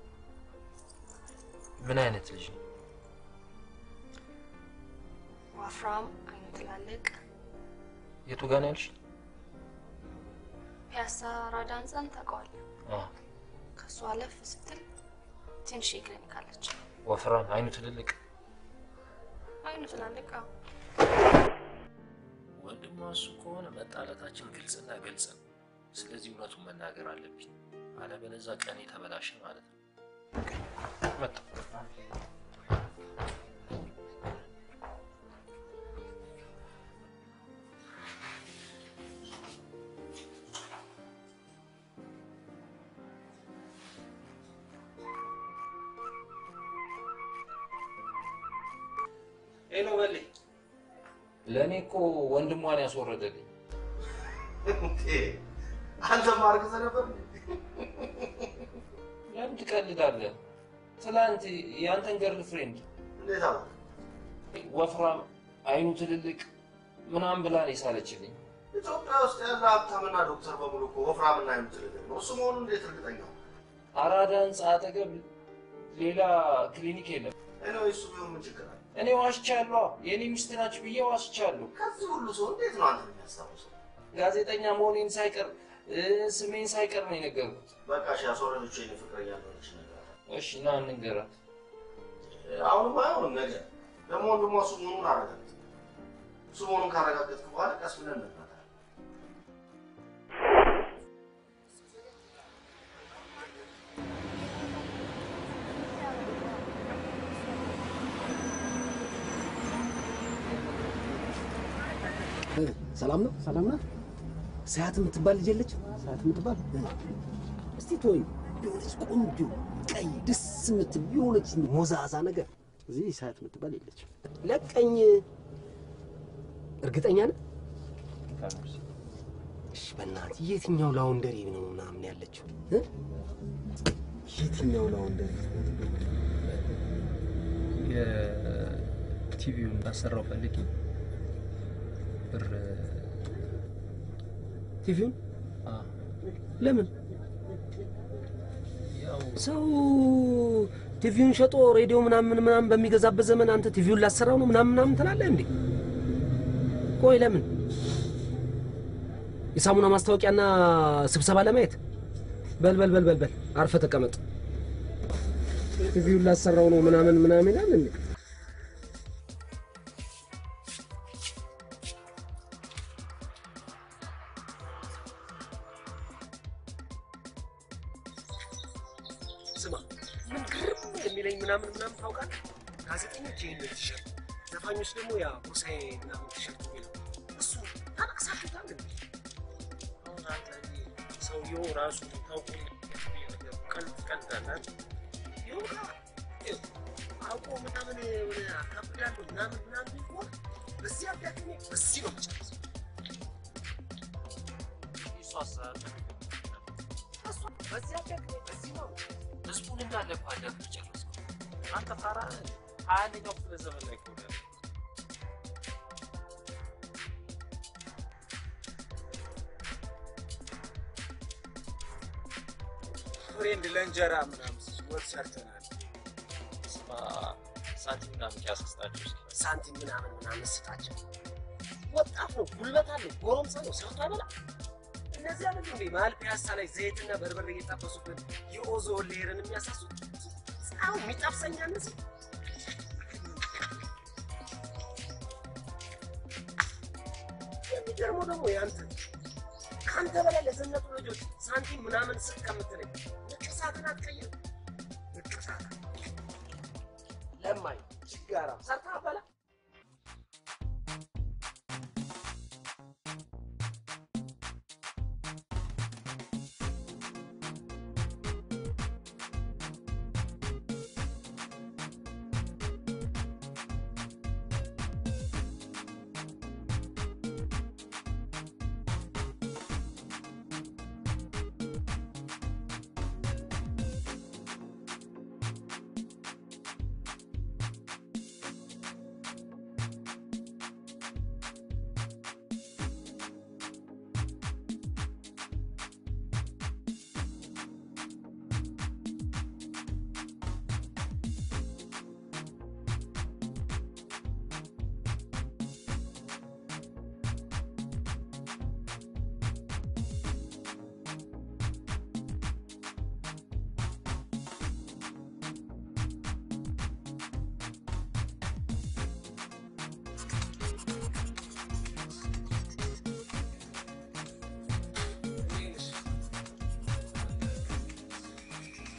ምን አይነት ልጅ ነው? ወፍራም፣ አይኑ ትላልቅ። የቱ ጋር ነው ያልሽ? ፒያሳ አራዳ ህንፃን ታውቀዋለህ? አዎ፣ ከእሱ አለፍ ስትል ትንሽ ክሊኒክ አለችው። ወፍራም፣ አይኑ ትልልቅ። አይኑ ትላልቅ። አዎ። እሱ ከሆነ መጣላታችን ግልጽና ግልጽ ነው። ስለዚህ እውነቱን መናገር አለብኝ፣ አለበለዚያ ቀኔ ተበላሸ ማለት ነው። መጣሁ። ሄሎ በሌ፣ ለእኔ እኮ ወንድሟን ያስወረደልኝ አንተ ማርክዘ ነበር ለምን ትቀልዳለህ? ትላንት የአንተን ገርል ፍሬንድ እንዴት አወቅ? ወፍራም፣ አይኑ ትልልቅ ምናምን ብላ ነው የሳለችልኝ። ኢትዮጵያ ውስጥ ያለ ሀብታምና ዶክተር በሙሉ እኮ ወፍራምና አይኑ ትልልቅ ነው። እሱ መሆኑን እንዴት እርግጠኛ ሆንክ? አራዳ ህንፃ አጠገብ ሌላ ክሊኒክ የለም። እኔ እሱ ቢሆን ምን ችግር አለ? እኔ ዋሽቻለሁ። የእኔ ሚስት ናችሁ ብዬ ዋሽቻለሁ። ከዚህ ሁሉ ሰው እንዴት ነው አንተ የሚያስታውሰው? ጋዜጠኛ መሆኔን ሳይቀር እ፣ ስሜን ሳይቀር ነው የነገርኩት። በቃ እሺ፣ ያስወረደችው የኔ ፍቅረኛ እንደሆነች ነገር እሺ ና እንንገራት። አሁንም አይሆንም ነገር ደግሞ ወንድሟ እሱ መሆኑን አረጋግጥ። እሱ መሆኑን ካረጋገጥክ በኋላ ቀስ ብለን እንመጣለን። ሰላም ነው? ሰላም ነው። ሰዓት የምትባል ልጅ የለች? ሰዓት የምትባል እስቲ ተወኝ። የሆነች ቆንጆ ቀይ ደስ የምትል የሆነች ሞዛዛ ነገር እዚህ ሰዓት የምትባል የለች። ለቀኝ። እርግጠኛ ነህ? እሺ፣ በእናትህ የትኛው ላውንደሪ ነው ምናምን ያለችው እ? የትኛው ላውንደሪ የቲቪውን ላሰራው ፈልጌ ብር ቲቪውን ለምን ሰው ቲቪውን ሸጦ ሬዲዮ ምናምን ምናምን በሚገዛበት ዘመን አንተ ቲቪውን ላሰራው ነው ምናምን ምናምን ትላለህ እንዴ? ቆይ ለምን የሳሙና ማስታወቂያና ስብሰባ ለማየት? በል በል በል በል በል አርፈ ተቀመጥ። ቲቪውን ላሰራው ነው ምናምን ምናምን ይላል እንዴ? ስማ ምን ግርም የሚለኝ ምናምን ምናምን ታውቃለህ? ጋዜጠኞች ይህን ቲሸርት፣ ዘፋኞች ደግሞ ያ ጎሳዬ ምናምን ቲሸርት የሚለው እሱ ታነቅሳችሁታል እንዴ? አሁን አንተ እኔ ሰውየው ራሱ ታውቁ ቀልድ ቀልዳላል ይሁን አውቆ ምናምን የሆነ አካብዳለሁ ምናምን ምናምን ቢሆን በዚህ አጋጣሚ በዚህ ነው የምጨርሰው። እሱ አሰራር እሱ በዚህ አጋጣሚ በዚህ ነው ህዝቡን እንዳለ እኮ አዳፍር ጨረስኩ። አንተ ፋራ ሀያ አንደኛው ክፍለ ዘመን ላይ እኮ ነው ያለው። ፍሬንድ ለእንጀራ ምናምን ወጥ ሰርተናል። ስማ ሳንቲም ምናምን ያስስጣችሁ እስኪ ሳንቲም ምናምን ምናምን ስጣቸው። ወጣት ነው፣ ጉልበት አለው፣ ጎረምሳ ነው፣ ሰርቶ አይበላ። እነዚህ አይደል እንዴ መሀል ፒያሳ ላይ ዘይትና በርበሬ እየጠበሱበት የኦዞን ሌርን የሚያሳሱት ፀሐዩ የሚጠብሰኛ እነዚህ የሚገርመው ደግሞ ያንተ ከአንተ በላይ ለዘነጡ ልጆች ሳንቲም ምናምን ስጥ ከምትለኝ ንቅሳትን አትቀይርም። ንቅሳት ለማኝ ችጋራ ሰርታ አበላ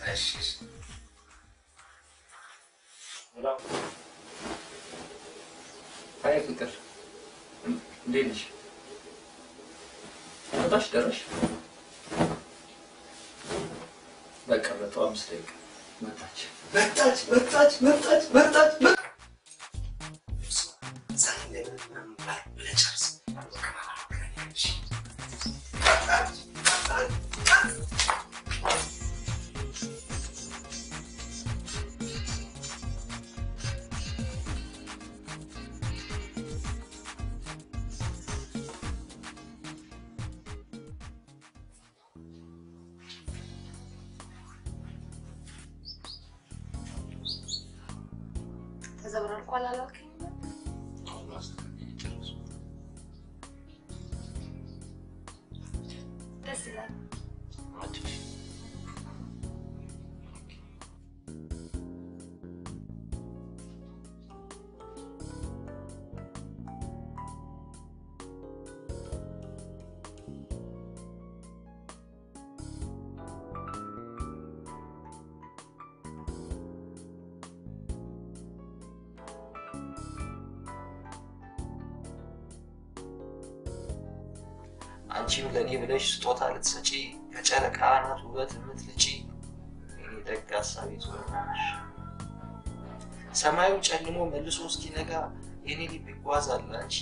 እሺ እሺ። አይ ፍቅር እንዴት ነሽ? መጣሽ ደረሽ? በቃ መጣሁ። አምስት ደቂቃ መጣች መጣች መጣች መጣች መጣች መጣች። ተዘብራርቋል አላልከኝ? ደስ ይላል። አንቺም ለእኔ ብለሽ ስጦታ ልትሰጪ ከጨረቃ አናት ውበት የምትልጪ የኔ ደግ ሀሳቢ ትሆናለሽ። ሰማዩ ጨልሞ መልሶ እስኪነጋ የኔ ልብ ይጓዛል አንቺ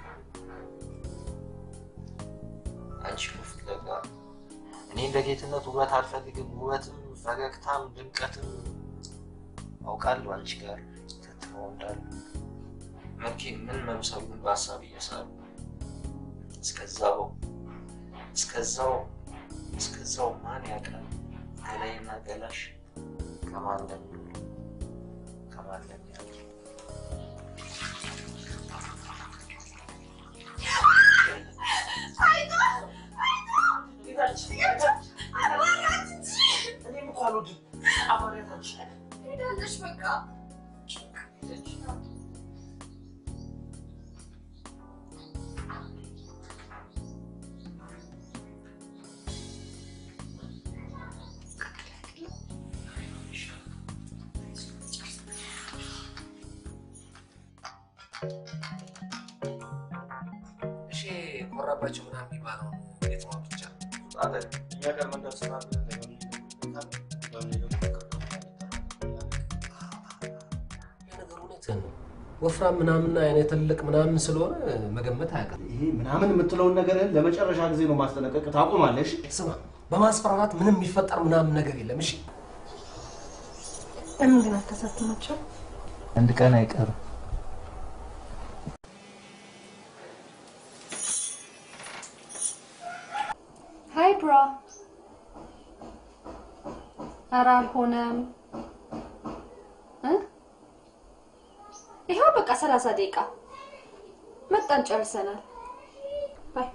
አንቺ እኮ ፍለጋ እኔ እንደ ጌትነት ውበት አልፈልግም። ውበትም ፈገግታም ድምቀትም አውቃለሁ አንቺ ጋር ተትመው እንዳሉ መልኬ ምን መምሰሉን በሀሳብ እየሳሉ እስከዛው እስከዛው እስከዛው ማን ያውቃል ገላይና ገላሽ ከማን እንደሚውሉ ከማን እንደሚያድር እኔም እኮ አልወድም። አባሪያታችን ሄዳለች በቃ እሺ ኮራባቸው ምናምን የሚባለውን እንዴት ነው ብቻ አለ እኛ ጋር መንደር ስላለ ነገሩ እውነትህን ነው። ወፍራም ምናምን አይነት ትልቅ ምናምን ስለሆነ መገመት አያውቅም። ይሄ ምናምን የምትለውን ነገር ለመጨረሻ ጊዜ ነው ማስጠነቀቅ። ታቆማለሽ? ስማ፣ በማስፈራራት ምንም የሚፈጠር ምናምን ነገር የለም። እሺ ለምን ግን አታሳትማቸው? አንድ ቀን አይቀርም። ሀይ ብራ። ኧረ አልሆነም እ ይኸው በቃ ሰላሳ ደቂቃ መጣን፣ ጨርሰናል። ባይ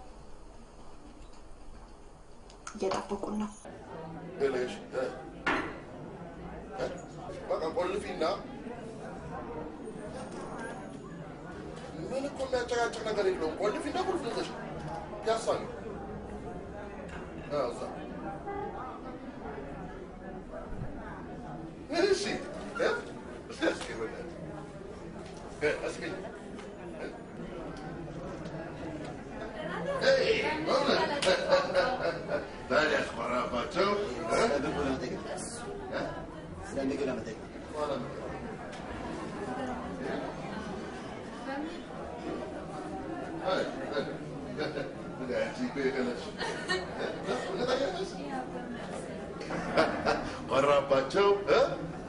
እየጠበቁን ነው። ብለሽ እ? እ? በቃ ቆልፊና ምን እኮ የሚያጨቃጭቅ ነገር የለውም። ቆልፊና ቁልፍ ይዘሽ ፒያሳ ነው እ፣ እዛ እሺ እ? እስኪ እስኪ በእናትህ እ፣ እስኪ እ? ኤይ፣ በእውነት ዛሬ ያስኮራባቸው እ? ቆራባቸው እ?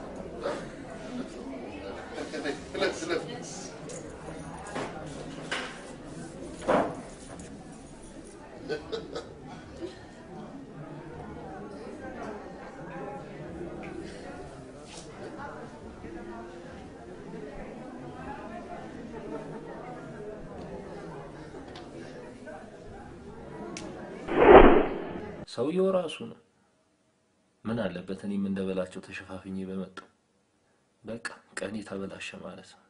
እለፍ እለፍ ሰውየው ራሱ ነው። ምን አለበት እኔም እንደበላቸው ተሸፋፍኜ በመጣው። በቃ ቀኔ ተበላሸ ማለት ነው።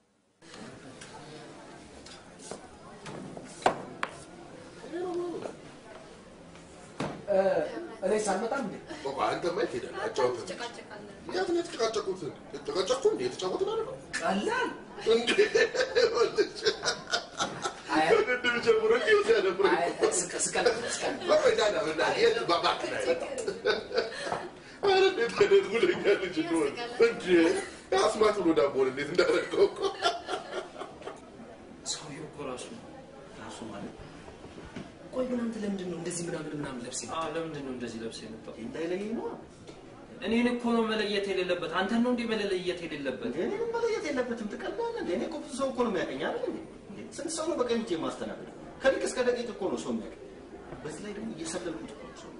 እኔ ሳልመጣም እንዴ ቆይ አንተማ የት ሄዳለህ? አጫውተን። የት ነው የተጨቃጨቁት? የተጨቃጨቁ እንዴ? የተጫወትን አይደለም? ቀላል እንዴ ወልጅ ውድድር ጀምሮ እንዲሁ ሲያደብረኝ ቆይ ዳዳ በእናትህ የት እባክህ ላይ ኧረ እንዴት አይነት ጉደኛ ልጅ እንደሆነ እንዴ አስማት ብሎ ዳቦን እንዴት እንዳደረገው እኮ ሰውየው እኮ ራሱ ራሱ ማለት ቆይ ግን አንተ ለምንድን ነው እንደዚህ ምናምን ምናምን ለብስ አዎ ለምንድን ነው እንደዚህ ለብሰህ የመጣው? እንዳይለየኝ ነው። እኔን እኮ ነው መለየት የሌለበት። አንተን ነው እንዴ መለየት የሌለበት? እኔ ምን መለየት የለበትም። ትቀላለህ እንዴ? እኔ እኮ ብዙ ሰው እኮ ነው የሚያውቀኝ አይደል እንዴ? እንዴ ስንት ሰው ነው በቀን ሄጄ የማስተናግድ? ከሊቅ እስከ ደቂቅ እኮ ነው ሰው የሚያውቀኝ። በዚህ ላይ ደግሞ እየሰለልኩት እኮ ነው ሰው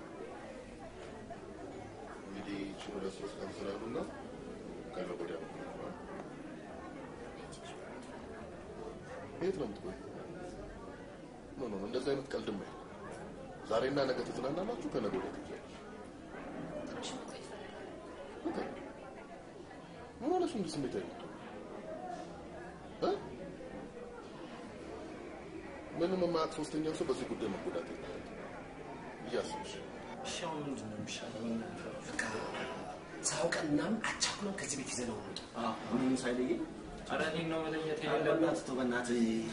እንግዲህ ይህችን ሁለት ሶስት ቀን ስላሉና ከነገ ወዲያ ነው የምንገባው። የት ነው የምትቆይ? ኖ ኖ ኖ፣ እንደዚህ አይነት ቀልድም አይደለም። ዛሬና ነገ ትዝናናላችሁ፣ ከነገ ወዲያ ትሄጃለሽ። ኦኬ። ምን ሆነሽ እንዲህ ስሜት አይነት ምንም የማያውቅ ሶስተኛው ሰው በዚህ ጉዳይ መጎዳት የለበትም እያስብሽ እሺ አሁን ምንድን ነው የሚሻለው? በቃ ሳያውቀን ምናምን አቻኩለን ከዚህ ቤት ይዘነው እንውጣ። ምንም ሳይለየኝ ኧረ እኔን ነው መለየት ኧረ የሌለበት። በእናትህ ተው፣ በእናትህ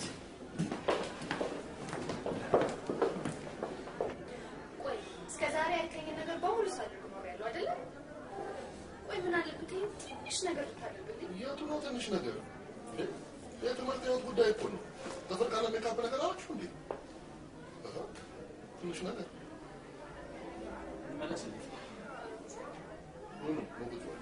ቆይ እስከ ዛሬ ያልከኝ ነገር በሙሉ ሳደርግ ኖሬያለሁ አይደለ? ቆይ ምን አለበት ይሄን ትንሽ ነገር ብታደርግልኝ? የቱ ነው ትንሽ ነገር? እንዴ የትምህርት ህይወት ጉዳይ እኮ ነው። ተፈርቃለ ሜካፕ ነገር አላችሁ እንዴ? አሃ፣ ትንሽ ነገር መለስልኝ። ምኑ ሞግት ነው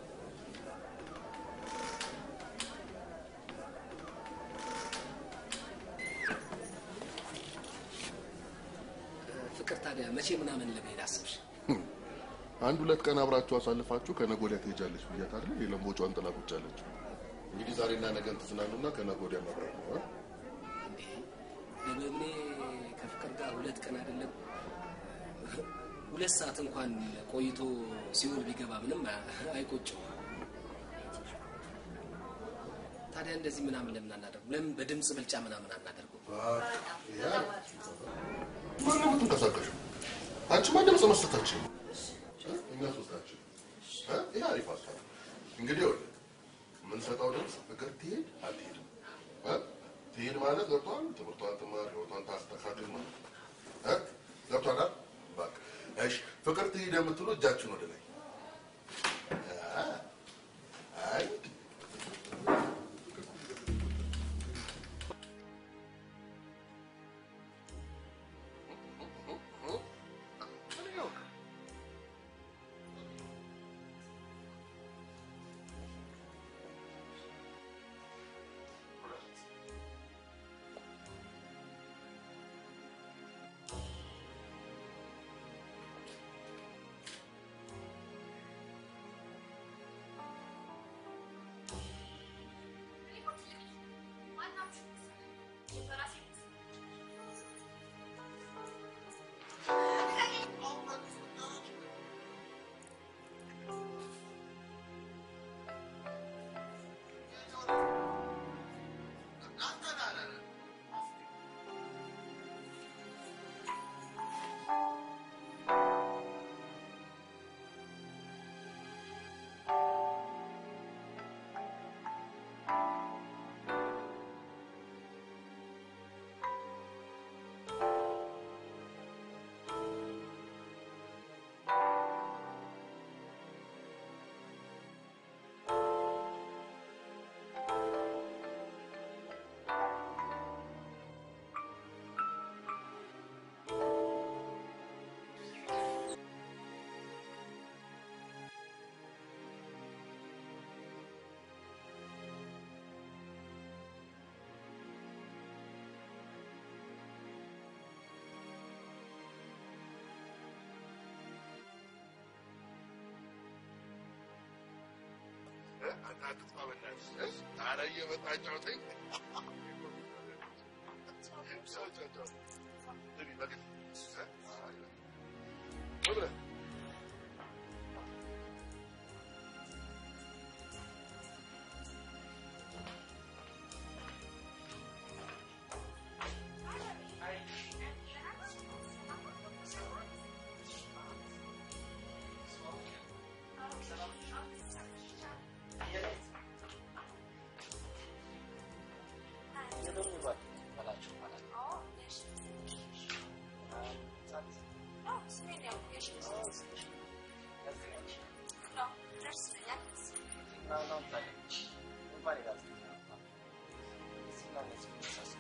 ፍቅር ታዲያ መቼ ምናምን ለመሄድ አስብሽ? አንድ ሁለት ቀን አብራችሁ አሳልፋችሁ ከነገ ወዲያ ትሄጃለች ብያት አይደል? የለምቦቿን ጥላ ቁጭ አለችው። እንግዲህ ዛሬና ነገን ትዝናኑና ከነገ ወዲያ መብራት ነው። አ? ለመምኔ ከፍቅር ጋር ሁለት ቀን አይደለም ሁለት ሰዓት እንኳን ቆይቶ ሲውል ቢገባ ምንም አይቆጭም። ታዲያ እንደዚህ ምናምን ለምን አናደርጉ? ለምን በድምፅ ብልጫ ምናምን አናደርጉ? ያ ማን ነው የምትንቀሳቀሹ? አንቺማ ድምፅ መስጠታችን እኛ ሶስታችን እ? ይሄ አሪፍ ሀሳብ ነው። እንግዲህ ይኸውልህ የምንሰጠው ድምፅ ፍቅር ትሄድ አትሄድም እ? ትሄድ ማለት ገብቷል። ትምህርቷን ትማር፣ ህይወቷን ታስተካክል ማለት ነው። እ? ገብቷል አይደል? በቃ እሺ፣ ፍቅር ትሄድ የምትሉ እጃችን ወደ ላይ አ፣ አይ አታጥፋ በእናትህ እ? ኧረ እየመጣ አጫውተኝ። ቻው፣ ቻው፣ ቻው። ግቢ፣ በግድ እ? አይ፣ ምን ብለህ? ዋናውን ታገኝ እንኳን የጋዜጠኛ አባት እዚህና እነዚህ መሳሰሉ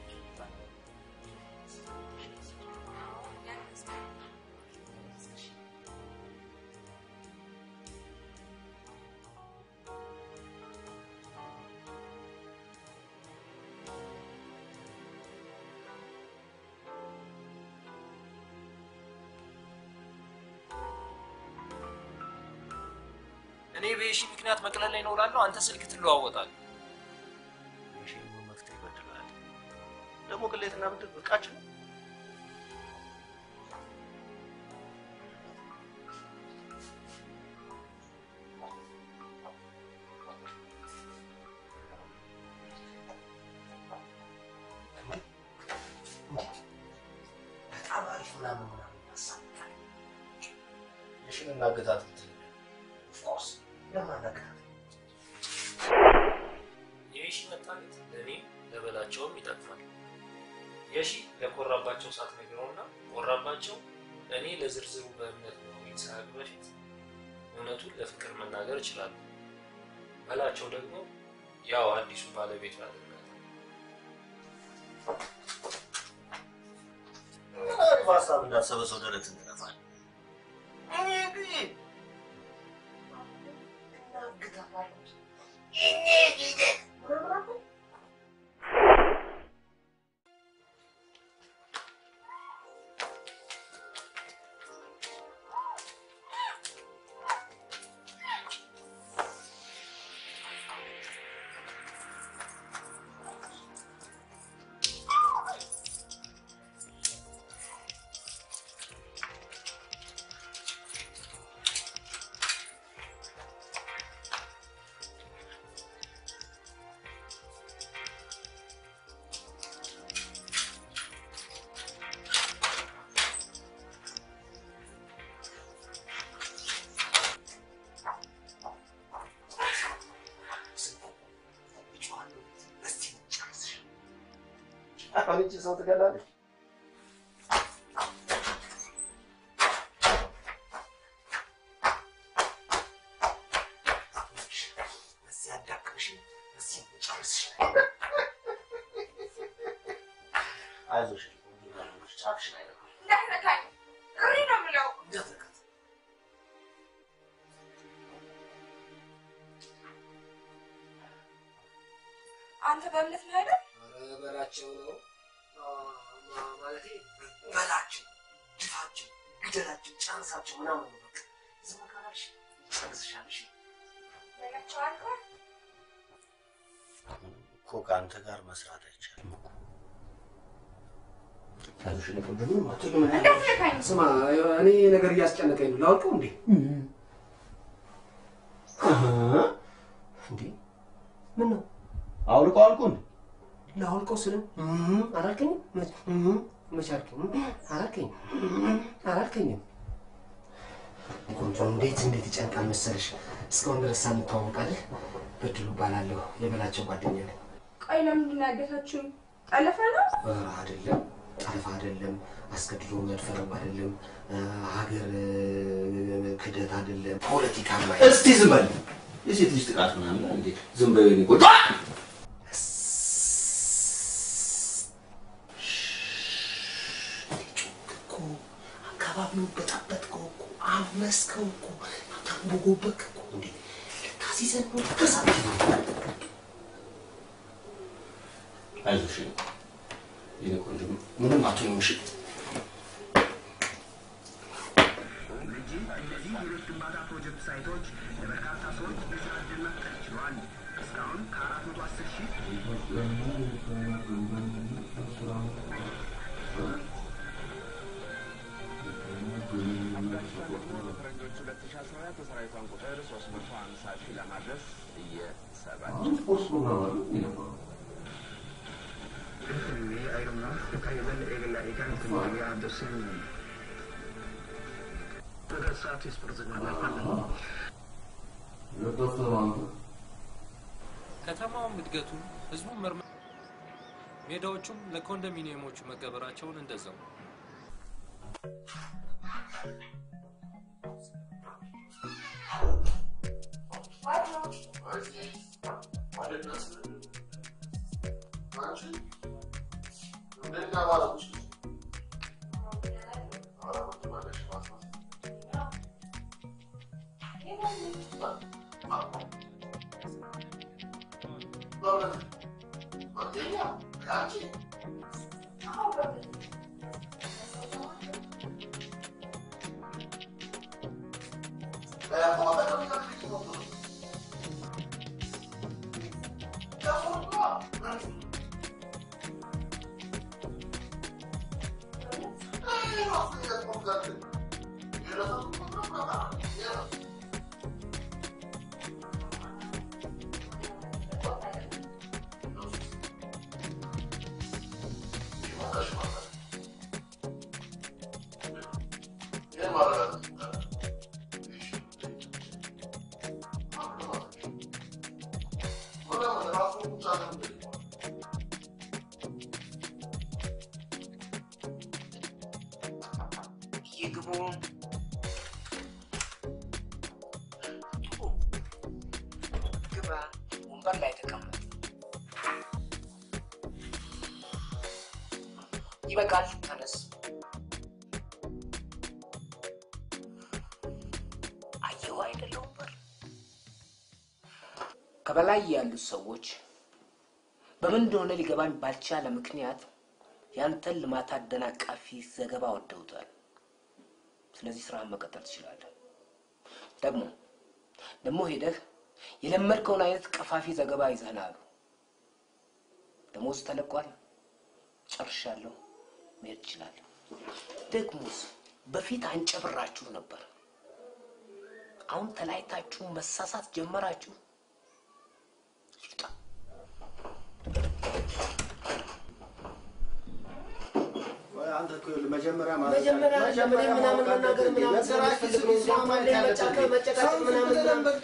እኔ በየሺ ምክንያት መቅለል ላይ ነው እላለሁ፣ አንተ ስልክ ትለዋወጣለህ። የሺ መፍትሄ ይበድላል። ደግሞ ቅሌትና ብድር ብርቃችን ነው። በጣም አሪፍ ምናምን ምናምን ያሳብቃል። የሽን እናገታት ብትል ኦፍኮርስ ለማናገታት የሺ መታገት ለእኔም ለበላቸውም ይጠቅማል። የሺ ለኮራባቸው ሳትነግረውና ኮራባቸው እኔ ለዝርዝሩ በእምነት መሆኔን ሳያውቅ በፊት እውነቱን ለፍቅር መናገር እችላለሁ። በላቸው ደግሞ ያው አዲሱ ባለቤቱ ያደርጋል። ምን አሪፍ ሀሳብ እንዳሰበ ሰው ደረትን ትነፋል። እኔ ግን እናግታታለች አሁን እቺ ሰው ትገላለች። በዚህ አዳክምሽ በዚህ ጨርስሽ አይዞሽ ጫፍሽን አይነካም። እንዳትነካኝ እሪ ነው የምለው። እንዳትነካት አንተ በእምነት ነው አይደል? ኧረ በላቸው ነው ማ- ማለቴ በላቸው፣ ድፋቸው፣ ግደላቸው፣ ጨርሳቸው ምናምን ነው በቃ ዝም ካላልሽ ጨርስሻለሽ። በላቸው አልኳት። እኮ ከአንተ ጋር መስራት አይቻልም እኮ። አይዞሽ እኔ ቆንጆ ምንም አትሆኝም። ምን እንዳትነካኝ። ስማ እኔ ነገር እያስጨነቀኝ ነው። ላውልቀው እንዴ? እንዴ ምን ነው አውልቀው አልኩ እንዴ? ላውልቀው ስለ አላልከኝም? መች መች አልከኝ? አላልከኝም አላልከኝም። ቆንጆ እንዴት እንዴት ይጨንቃል መሰለሽ። እስካሁን ድረስ ሳንተዋወቃለን። በድሉ እባላለሁ የበላቸው ጓደኛ ነኝ። ቆይ ለምንድን ነው ያገታችሁኝ? ጠለፈ ነው? ኧረ አይደለም፣ ጠለፋ አይደለም፣ አስገድዶ መድፈርም አይደለም፣ ሀገር ክደት አይደለም፣ ፖለቲካ እስቲ ዝም በል። የሴት ልጅ ጥቃት ምናምን እንዴ? ዝም በይ የኔ ቆንጆ። እኮ አካባቢውን በጠበጥከው እኮ አመስከው እኮ ታንቦጎበክ እኮ እንዴ ልታሲዘን ነው ተሳት አይዞሽ የኔ ቆንጆ ምንም አትሆኝም። እሺ እነዚህ የቤት ግንባታ ፕሮጀክት ሳይቶች ለበርካታ ሰዎች የስራ ዕድል መፍጠር ችለዋል። እስካሁን ከአራት መቶ አስር ሺህ በፈረንጆች 2014 የሰራዊቷን ቁጥር 350 ሺህ ለማድረስ እየሰራች ስፖርት ፕሮግራም አለ የነበረው Quindi hai una caída en la gigante Maria Andersen. ተደሳች ስፖርት ከተማውም እድገቱን ህዝቡም መርመ ሜዳዎቹም ለኮንዶሚኒየሞቹ መገበራቸውን እንደዛው አለናስ አንቺ እንደኛ ማለት ነው። ኧረ ምትመለሽ ማስማት በእውነት አንደኛ አንቺ ይግቡ። ግባ። ወንበር ላይ ተቀመጥ። ይበቃል። ተነስ። አየሁ አይደለ ወንበር ከበላይ ያሉት ሰዎች በምን እንደሆነ ሊገባኝ ባልቻለ ምክንያት ያንተን ልማት አደናቃፊ ዘገባ ወደውታል። ስለዚህ ስራህን መቀጠል ትችላለህ። ደግሞ ደግሞ ሄደህ የለመድከውን አይነት ቀፋፊ ዘገባ ይዘህና አሉ። ደሞዝ ተለቋል። ጨርሻለሁ። መሄድ ትችላለህ። ደግሞስ በፊት አንጨብራችሁ ነበር። አሁን ተለያይታችሁ መሳሳት ጀመራችሁ። አንተ እኮ ይኸውልህ መጀመሪያ ማለት መጀመሪያ ለምን ምናምን መናገር ምናምን ስለምትፈልግ ነው እንጂ አሁን ላይ መጫከር መጨቃጨቅ ምናምን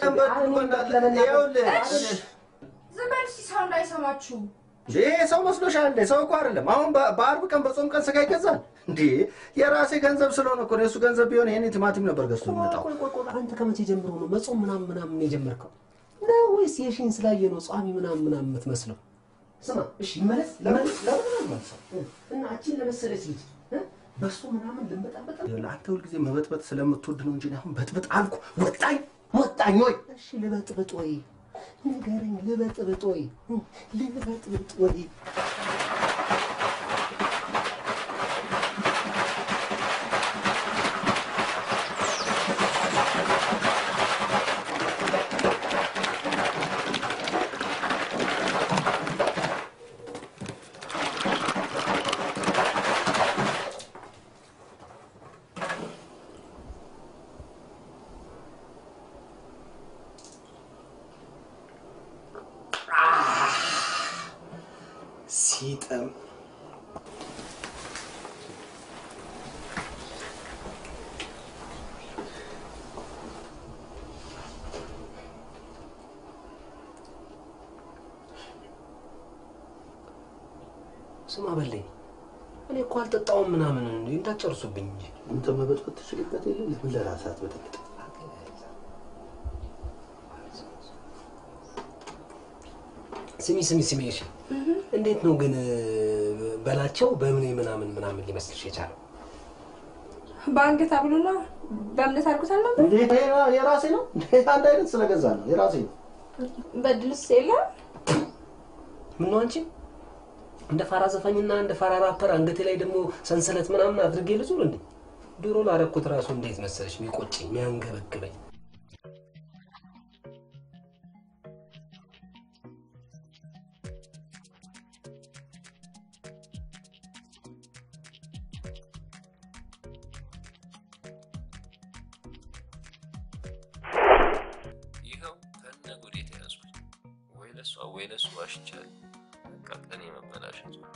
ዝም በል እስኪ ሰው እንዳይሰማችሁ። ይሄ ሰው መስሎሻል እንዴ? ሰው እኮ አይደለም። አሁን በ- በአርብ ቀን በጾም ቀን ስጋ ይገዛል እንዴ? የራሴ ገንዘብ ስለሆነ እኮ ነው። የእሱ ገንዘብ ቢሆን ይሄኔ ቲማቲም ነበር ገዝቶ የሚመጣው። ቆይ ቆይ ቆይ አንተ ከመቼ ጀምሮ ነው መጾም ምናምን ምናምን የጀመርከው ነው ወይስ የሺን ስላየ ነው ጿሚ ምናምን ምናምን የምትመስለው? ስማ እሺ ይመለስ ለምን ለምን አልመለሰው እና እቺን ለመሰለች ልጅ እ? በሱ ምናምን ልንበጣበጥ ይኸውልህ አንተ ሁልጊዜ መበጥበጥ ስለምትወድ ነው እንጂ እኔ አሁን በጥብጥ አልኩ። ወጣኝ ወጣኝ ወይ እሺ ልበጥብጥ ወይ ንገረኝ፣ ልበጥብጥ ወይ እ? ልበጥብጥ ወይ ሲጥም ስማ በለኝ እኔ እኮ አልጠጣውም ምናምን እንዴ እንዳትጨርሱብኝ እንጂ አንተ መበጥበጥ ትችልበት የለ ለምን ለራስህ አትበጠብጥ? ስሚ ስሚ ስሚ እሺ እንዴት ነው ግን በላቸው በምን ምናምን ምናምን ሊመስልሽ የቻለው በአንገት አብሎና በእምነት አድርጎታል ነበር። እንዴ ይሄ የራሴ ነው እንዴ? አንድ አይነት ስለገዛ ነው የራሴ ነው። በድልስ የለም ምነው አንቺ እንደ ፋራ ዘፋኝና እንደ ፋራ ራፐር አንገቴ ላይ ደግሞ ሰንሰለት ምናምን አድርጌ ልዙር እንዴ? ድሮ ላረኩት ራሱ እንዴት መሰለሽ የሚቆጨኝ የሚያንገበግበኝ ይኸው ከነ ጉዴ ተያዝኩኝ። ወይ ለሷ ወይ ለሱ ዋሽቻለሁ። በቃ ቀኔ መበላሸቱ ነው።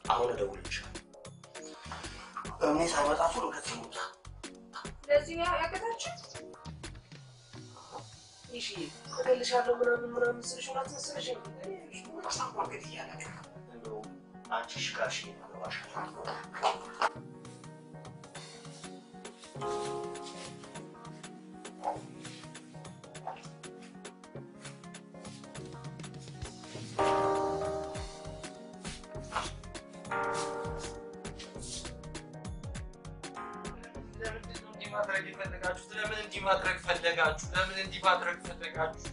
አሁን እደውልልሻለሁ። እኔ ሳይመጣ ቶሎ ከዚህ ይምጣ። ለዚህ ነው ያቀታችሁ? እሺ እገልሻለሁ ምናምን ምናምን ስልሽ እውነት መሰለሽ ማስታወቅ እያለ እንደው አንቺ እሺ ካልሽ ይገባሻል። ለምንድን ነው እንዲህ ማድረግ የፈለጋችሁት? ለምን እንዲህ ማድረግ ፈለጋችሁ? ለምን እንዲህ ማድረግ ፈለጋችሁ?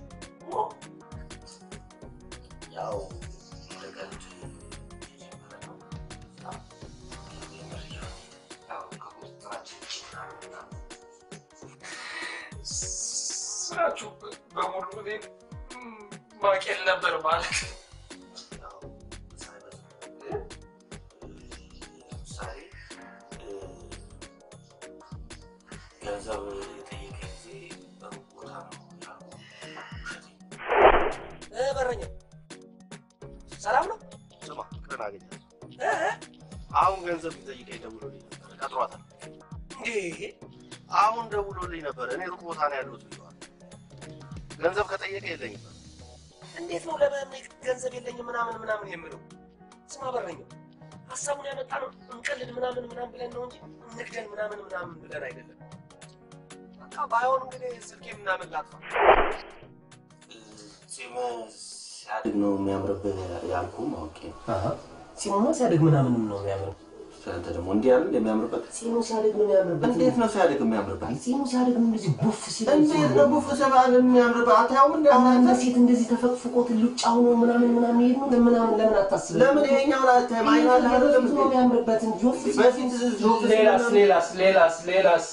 ያው እንደ ቀልድ የጀመረ ነው። ያው ከቁጥጥራችን ውጭ ምናምን ምናምን ስራችሁ በሙሉ እኔን ማቄል ነበር ማለት ነው። ለምሳሌ ገንዘብ የጠየቀ ጊዜ በሩቅ ቦታ ነው ያልኩህ። እ በረኛ ሰላም ነው? ስማ ፍቅርን አገኛት። አሁን ገንዘብ ሊጠይቀኝ ደውሎልኝ ነበር። ቀጥሯታል። እንዴ አሁን ደውሎልኝ ነበር። እኔ ሩቅ ቦታ ነው ያለሁት ብለዋል። ገንዘብ ከጠየቀ የለኝም። እንዴት ነው ለማምኔት ገንዘብ የለኝም ምናምን ምናምን የምለው? ስማ በረኛው ሀሳቡን ያመጣ ነው እንቀልድ ምናምን ምናምን ብለን ነው እንጂ እንግደን ምናምን ምናምን ብለን አይደለም። በቃ ባይሆን እንግዲህ ስልኬ ምናምን ላጥፋ። ጺም ሲያድግ ነው የሚያምርብህ ያልኩህም አውቄ ነው። ጺሙማ ሲያድግ ምናምን ነው የሚያምረው። አንተ ደግሞ እንዲህ ያለ የሚያምርበት ጺሙ ሲያድግ ነው የሚያምርበት። እንዴት ነው ሲያድግ የሚያምርበት? ጺሙ ሲያድግ ነው እንደዚህ ቡፍ ሲል እንዴት ነው ቡፍ ሲባል የሚያምርበት? አታየውም እንዴ? አንዳንድ ሴት እንደዚህ ተፈቅፍቆት ሉጫው ነው ምናምን ምናምን ይሄድ ነው ምናምን ለምን አታስብም? ለምን ይሄኛውን አታይም? አይን አለ አይደለም በፊት ነው የሚያምርበት እንጂ ጆፍ ሲል- በፊት ጆፍ ሲል ሌላስ ምናምን- ሌላስ ሌላስ ሌላስ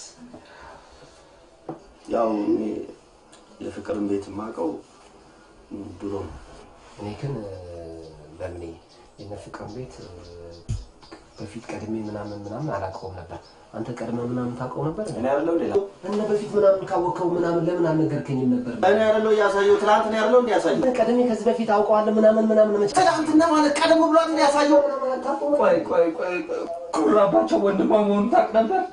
ያው እኔ የፍቅርን ቤት የማውቀው ድሮ ነው። እኔ ግን በምኔ የነ ፍቅርን ቤት እ፣ በፊት ቀድሜ ምናምን ምናምን አላውቀውም ነበር። አንተ ቀድመ ምናምን ታውቀው ነበር? እኔ አይደለሁ ሌላ እነ በፊት ምናምን ካወቀው ምናምን ለምን አልነገርከኝም ነበር? እኔ አይደለሁ እያሳየው ትናንት ነው ያለው እንዲ ያሳየው ቀድሜ ከዚህ በፊት አውቀዋለሁ ምናምን ምናምን መች ትናንትና ማለት ቀደም ብሏል እንዲ ያሳየው ቆይ ቆይ ቆይ ኩራባቸው ወንድሟ መሆኑን ታውቅ ነበር?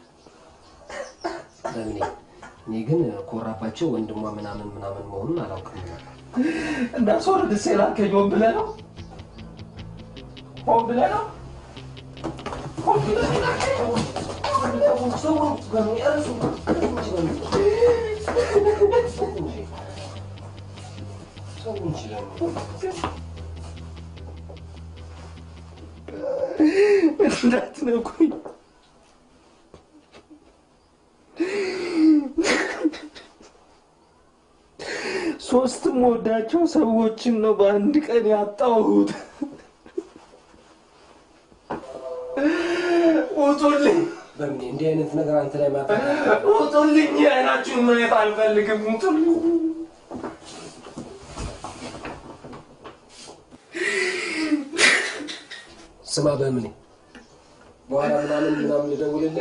በምኔ እኔ ግን ኮራባቸው ወንድሟ ምናምን ምናምን መሆኑን አላውቅም ነበር። እንዳስወርድ ሴላከኝ ሆን ብለህ ነው? ሆን ብለህ ነው? ሆን ብለህ ነው? እንዳትነኩኝ ሶስት የምወዳቸው ሰዎችን ነው በአንድ ቀን ያጣሁት። ውጡልኝ! በምኔ እንዲህ አይነት ነገር አንተ ላይ ማታ ውጡልኝ! አይናችሁን ማየት አልፈልግም። ውጡልኝ! ስማ በምኔ በኋላ ምናምን ምናምን ልደውልልህ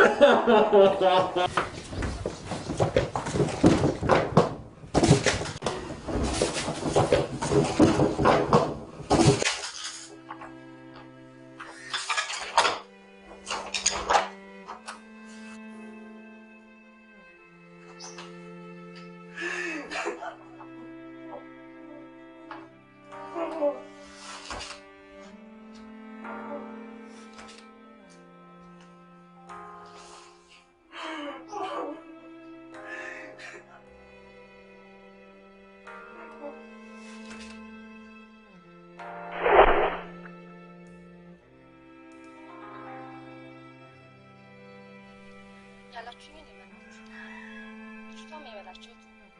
ያላችሁኝ ልመናችሁ ልጅቷም የበላችሁት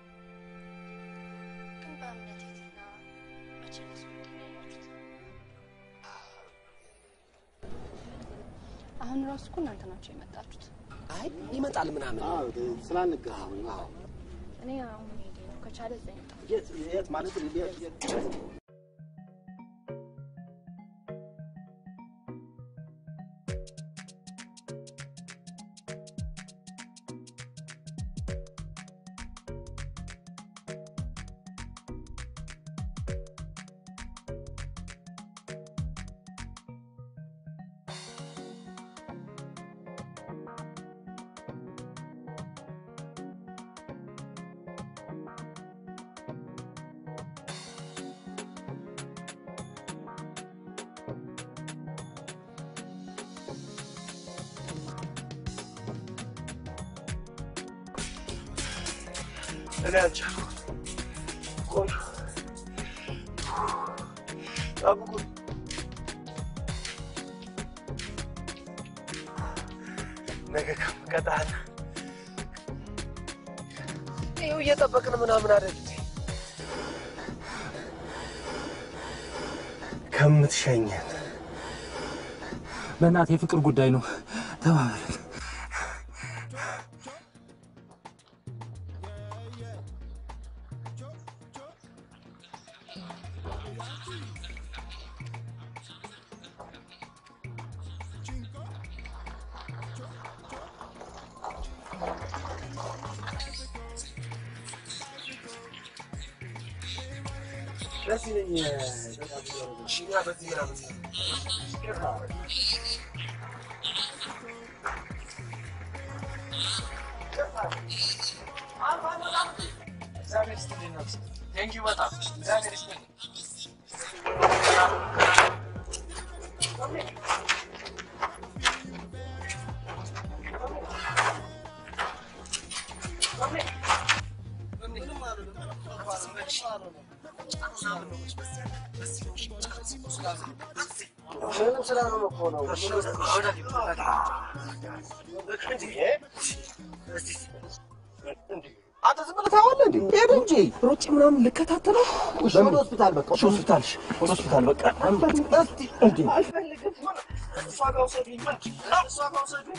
ግን በእምነት የትና መቼ ነሱ ያላችሁት አሁን ራሱ እኮ እናንተ ናቸው የመጣችሁት አይ ይመጣል ምናምን ስላንገናኝ እኔ አሁን ሄዴ ነው ከቻለ እዛ ይምጣ የት የት ማለት የት የት እኔ አልቻልኩም። ቆንጆ ጠብቁኝ። ነገ ከምቀጣል ይኸው እየጠበቅን ምናምን አይደል እንዴ? ከምትሸኘን በእናትህ የፍቅር ጉዳይ ነው። ተባበረን። በዚህ ነኝ እኛ በዚህ ምናምን እግዚአብሔር ይስጥልኝ ነፍስ ቴንኪው በጣም እግዚአብሔር ይስጥልኝ። ምንም ስላልሆነ እኮ ነው። አንተ ዝም ብለህ ታየዋለህ እንዴ? ሄድ እንጂ ሩጭ ምናምን ልከታተለው። እሺ ወደ ሆስፒታል በቃ እሺ ሆስፒታል እሺ ወደ ሆስፒታል በቃ እስቲ እንዴ አልፈልግም። እሷ ጋር ውሰዱኝ፣ እሷ ጋር ውሰዱኝ።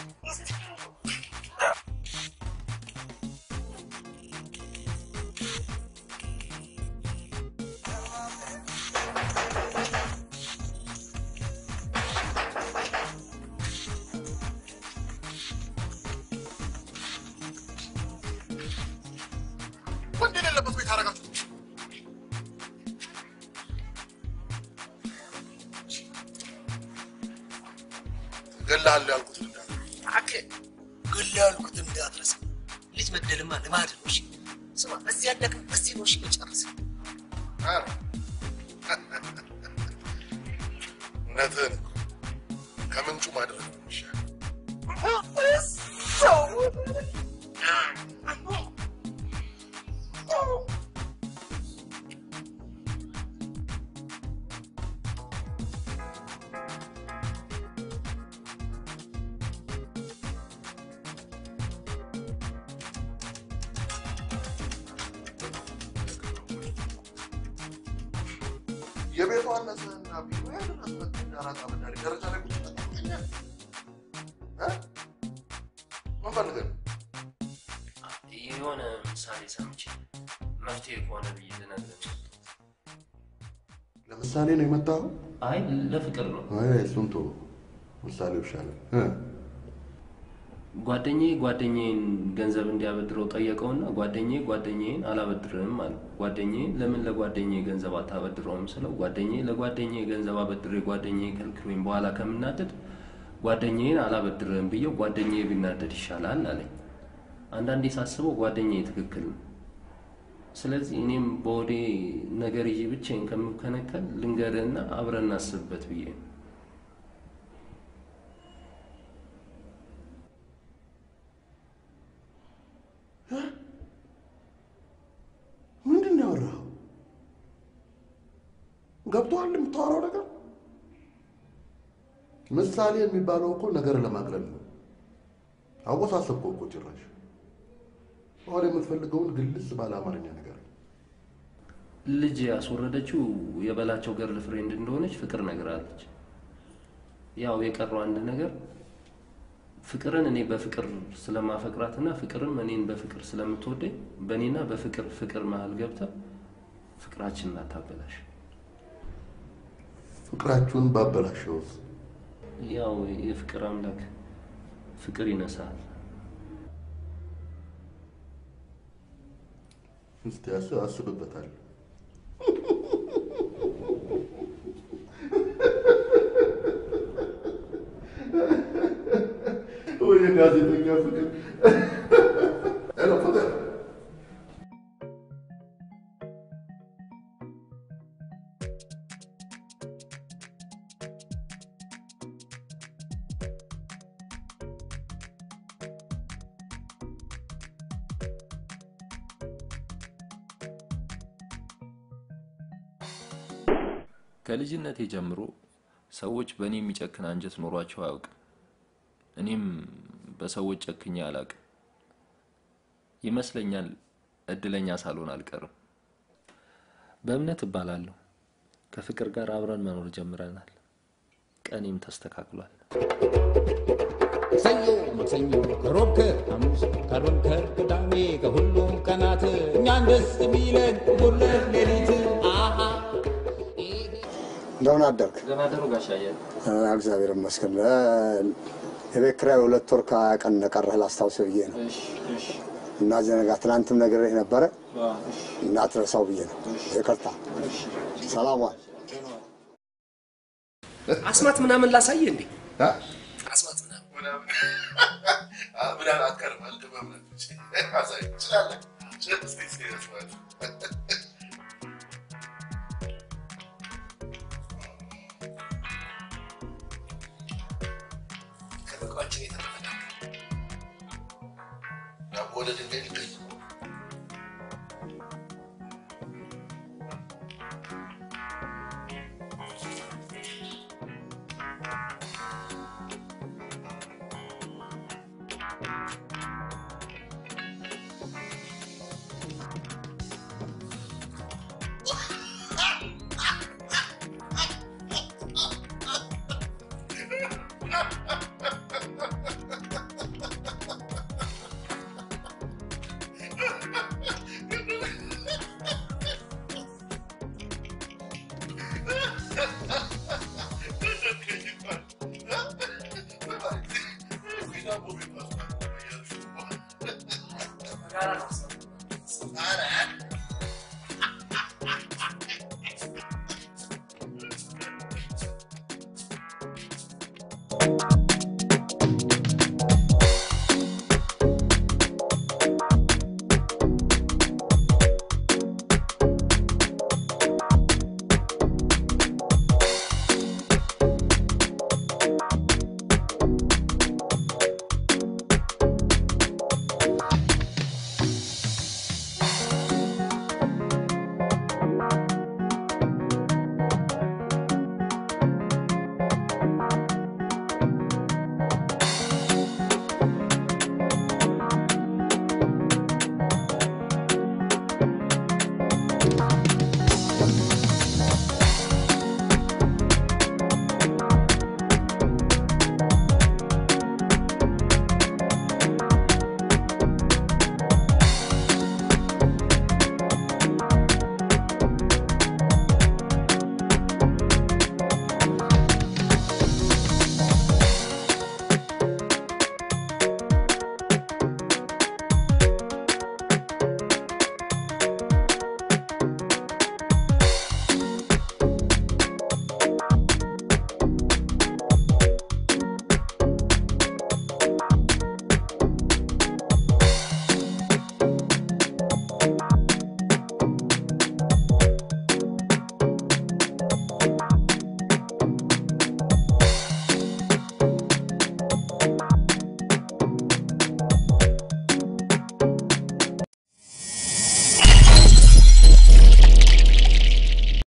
ወንድ የሌለበት ቤት አደረጋችሁ። እገልሃለሁ ያልኩት እባክህ ግል ያልኩት እንዳትረሳ። ልጅ መግደልማ ልማድ ነው። እሺ ስማ፣ በዚህ ያደግን በዚህ ነው። እሺ መጨረስ ኧረ፣ እውነትህን እኮ ከምንጩ ማድረግ ነው የሚሻለው። የቤቷ ንጽህና ቢሮ ያደረስበት ዳራጣ በዳሪ ደረጃ ላይ ቁጭ ብለን እ? ምን ፈልገህ ነው? የሆነ ምሳሌ ሰምቼ መፍትሄ ከሆነ ብዬ ልነግርህ ነው። ለምሳሌ ነው የመጣኸው? አይ ለፍቅር ነው። አይ እሱን ተወው፣ ምሳሌው ይሻላል። እ? ጓደኛዬ ጓደኛዬን ገንዘብ እንዲያበድረው ጠየቀውና ጓደኛዬ ጓደኛዬን አላበድርም አለ። ጓደኛዬ ለምን ለጓደኛዬ ገንዘብ አታበድረውም ስለው ጓደኛዬ ለጓደኛዬ ገንዘብ አበድሬ ጓደኛዬ ከልክሎኝ በኋላ ከምናደድ ጓደኛዬን አላበድርም ብዬው ጓደኛዬ ቢናደድ ይሻላል አለኝ። አንዳንዴ ሳስበው ጓደኛዬ ትክክል ነው። ስለዚህ እኔም በወዴ ነገር ይዤ ብቻዬን ከምከነከል ልንገርህና አብረን እናስብበት ብዬ ነው። ምንድን ነው ያወራኸው? ገብቶሃል የምታወራው ነገር? ምሳሌ የሚባለው እኮ ነገር ለማቅለል ነው። አወሳሰብከው እኮ ጭራሽ። አሁን የምትፈልገውን ግልጽ ባለ አማርኛ ነገር ልጅ ያስወረደችው የበላቸው ገርል ፍሬንድ እንደሆነች ፍቅር ነግራለች። ያው የቀረው አንድ ነገር ፍቅርን እኔ በፍቅር ስለማፈቅራትና ፍቅርም እኔን በፍቅር ስለምትወደኝ በእኔና በፍቅር ፍቅር መሀል ገብተ ፍቅራችንን አታበላሽ። ፍቅራችሁን ባበላሸውስ? ያው የፍቅር አምላክ ፍቅር ይነሳል። እስቲ አስ- አስብበታለሁ። ወይ የጋዜጠኛ ፍቅር! ሄሎ ፍቅር! ከልጅነቴ ጀምሮ ሰዎች በእኔ የሚጨክን አንጀት ኖሯቸው አያውቅም። እኔም በሰዎች ጨክኜ አላውቅም። ይመስለኛል እድለኛ ሳልሆን አልቀርም። በእምነት እባላለሁ። ከፍቅር ጋር አብረን መኖር ጀምረናል። ቀኔም ተስተካክሏል። ሰኞ፣ ማክሰኞ፣ ከሮብ፣ ከሐሙስ፣ ከአርብ፣ ከቅዳሜ ከሁሉም ቀናት እኛን ደስ የሚለን ሁለት ሌሊት አሃ እንደምን አደርክ? ደህና ደሩ ጋሽ አየለ። አ፣ እግዚአብሔር ይመስገን። አ፣ የቤት ኪራይ ሁለት ወር ከቀን ቀረህ ላስታውስህ ብዬ ነው እና ዘነጋ ትናንትም ነግሬህ ነበረ እንዳትረሳው ብዬ ነው። ይቅርታ። ሰላም ዋል። አስማት ምናምን ላሳየ እንዴ? አስማት ምናምን ምናምን አትቀርም አንተ በእምነት ውጭ አሳይ ትችላለህ። እስኪ እስኪ አስማት ከበቃችን የተረፈ ዳቦ ወደ ድንጋይ ሊገኝ Thank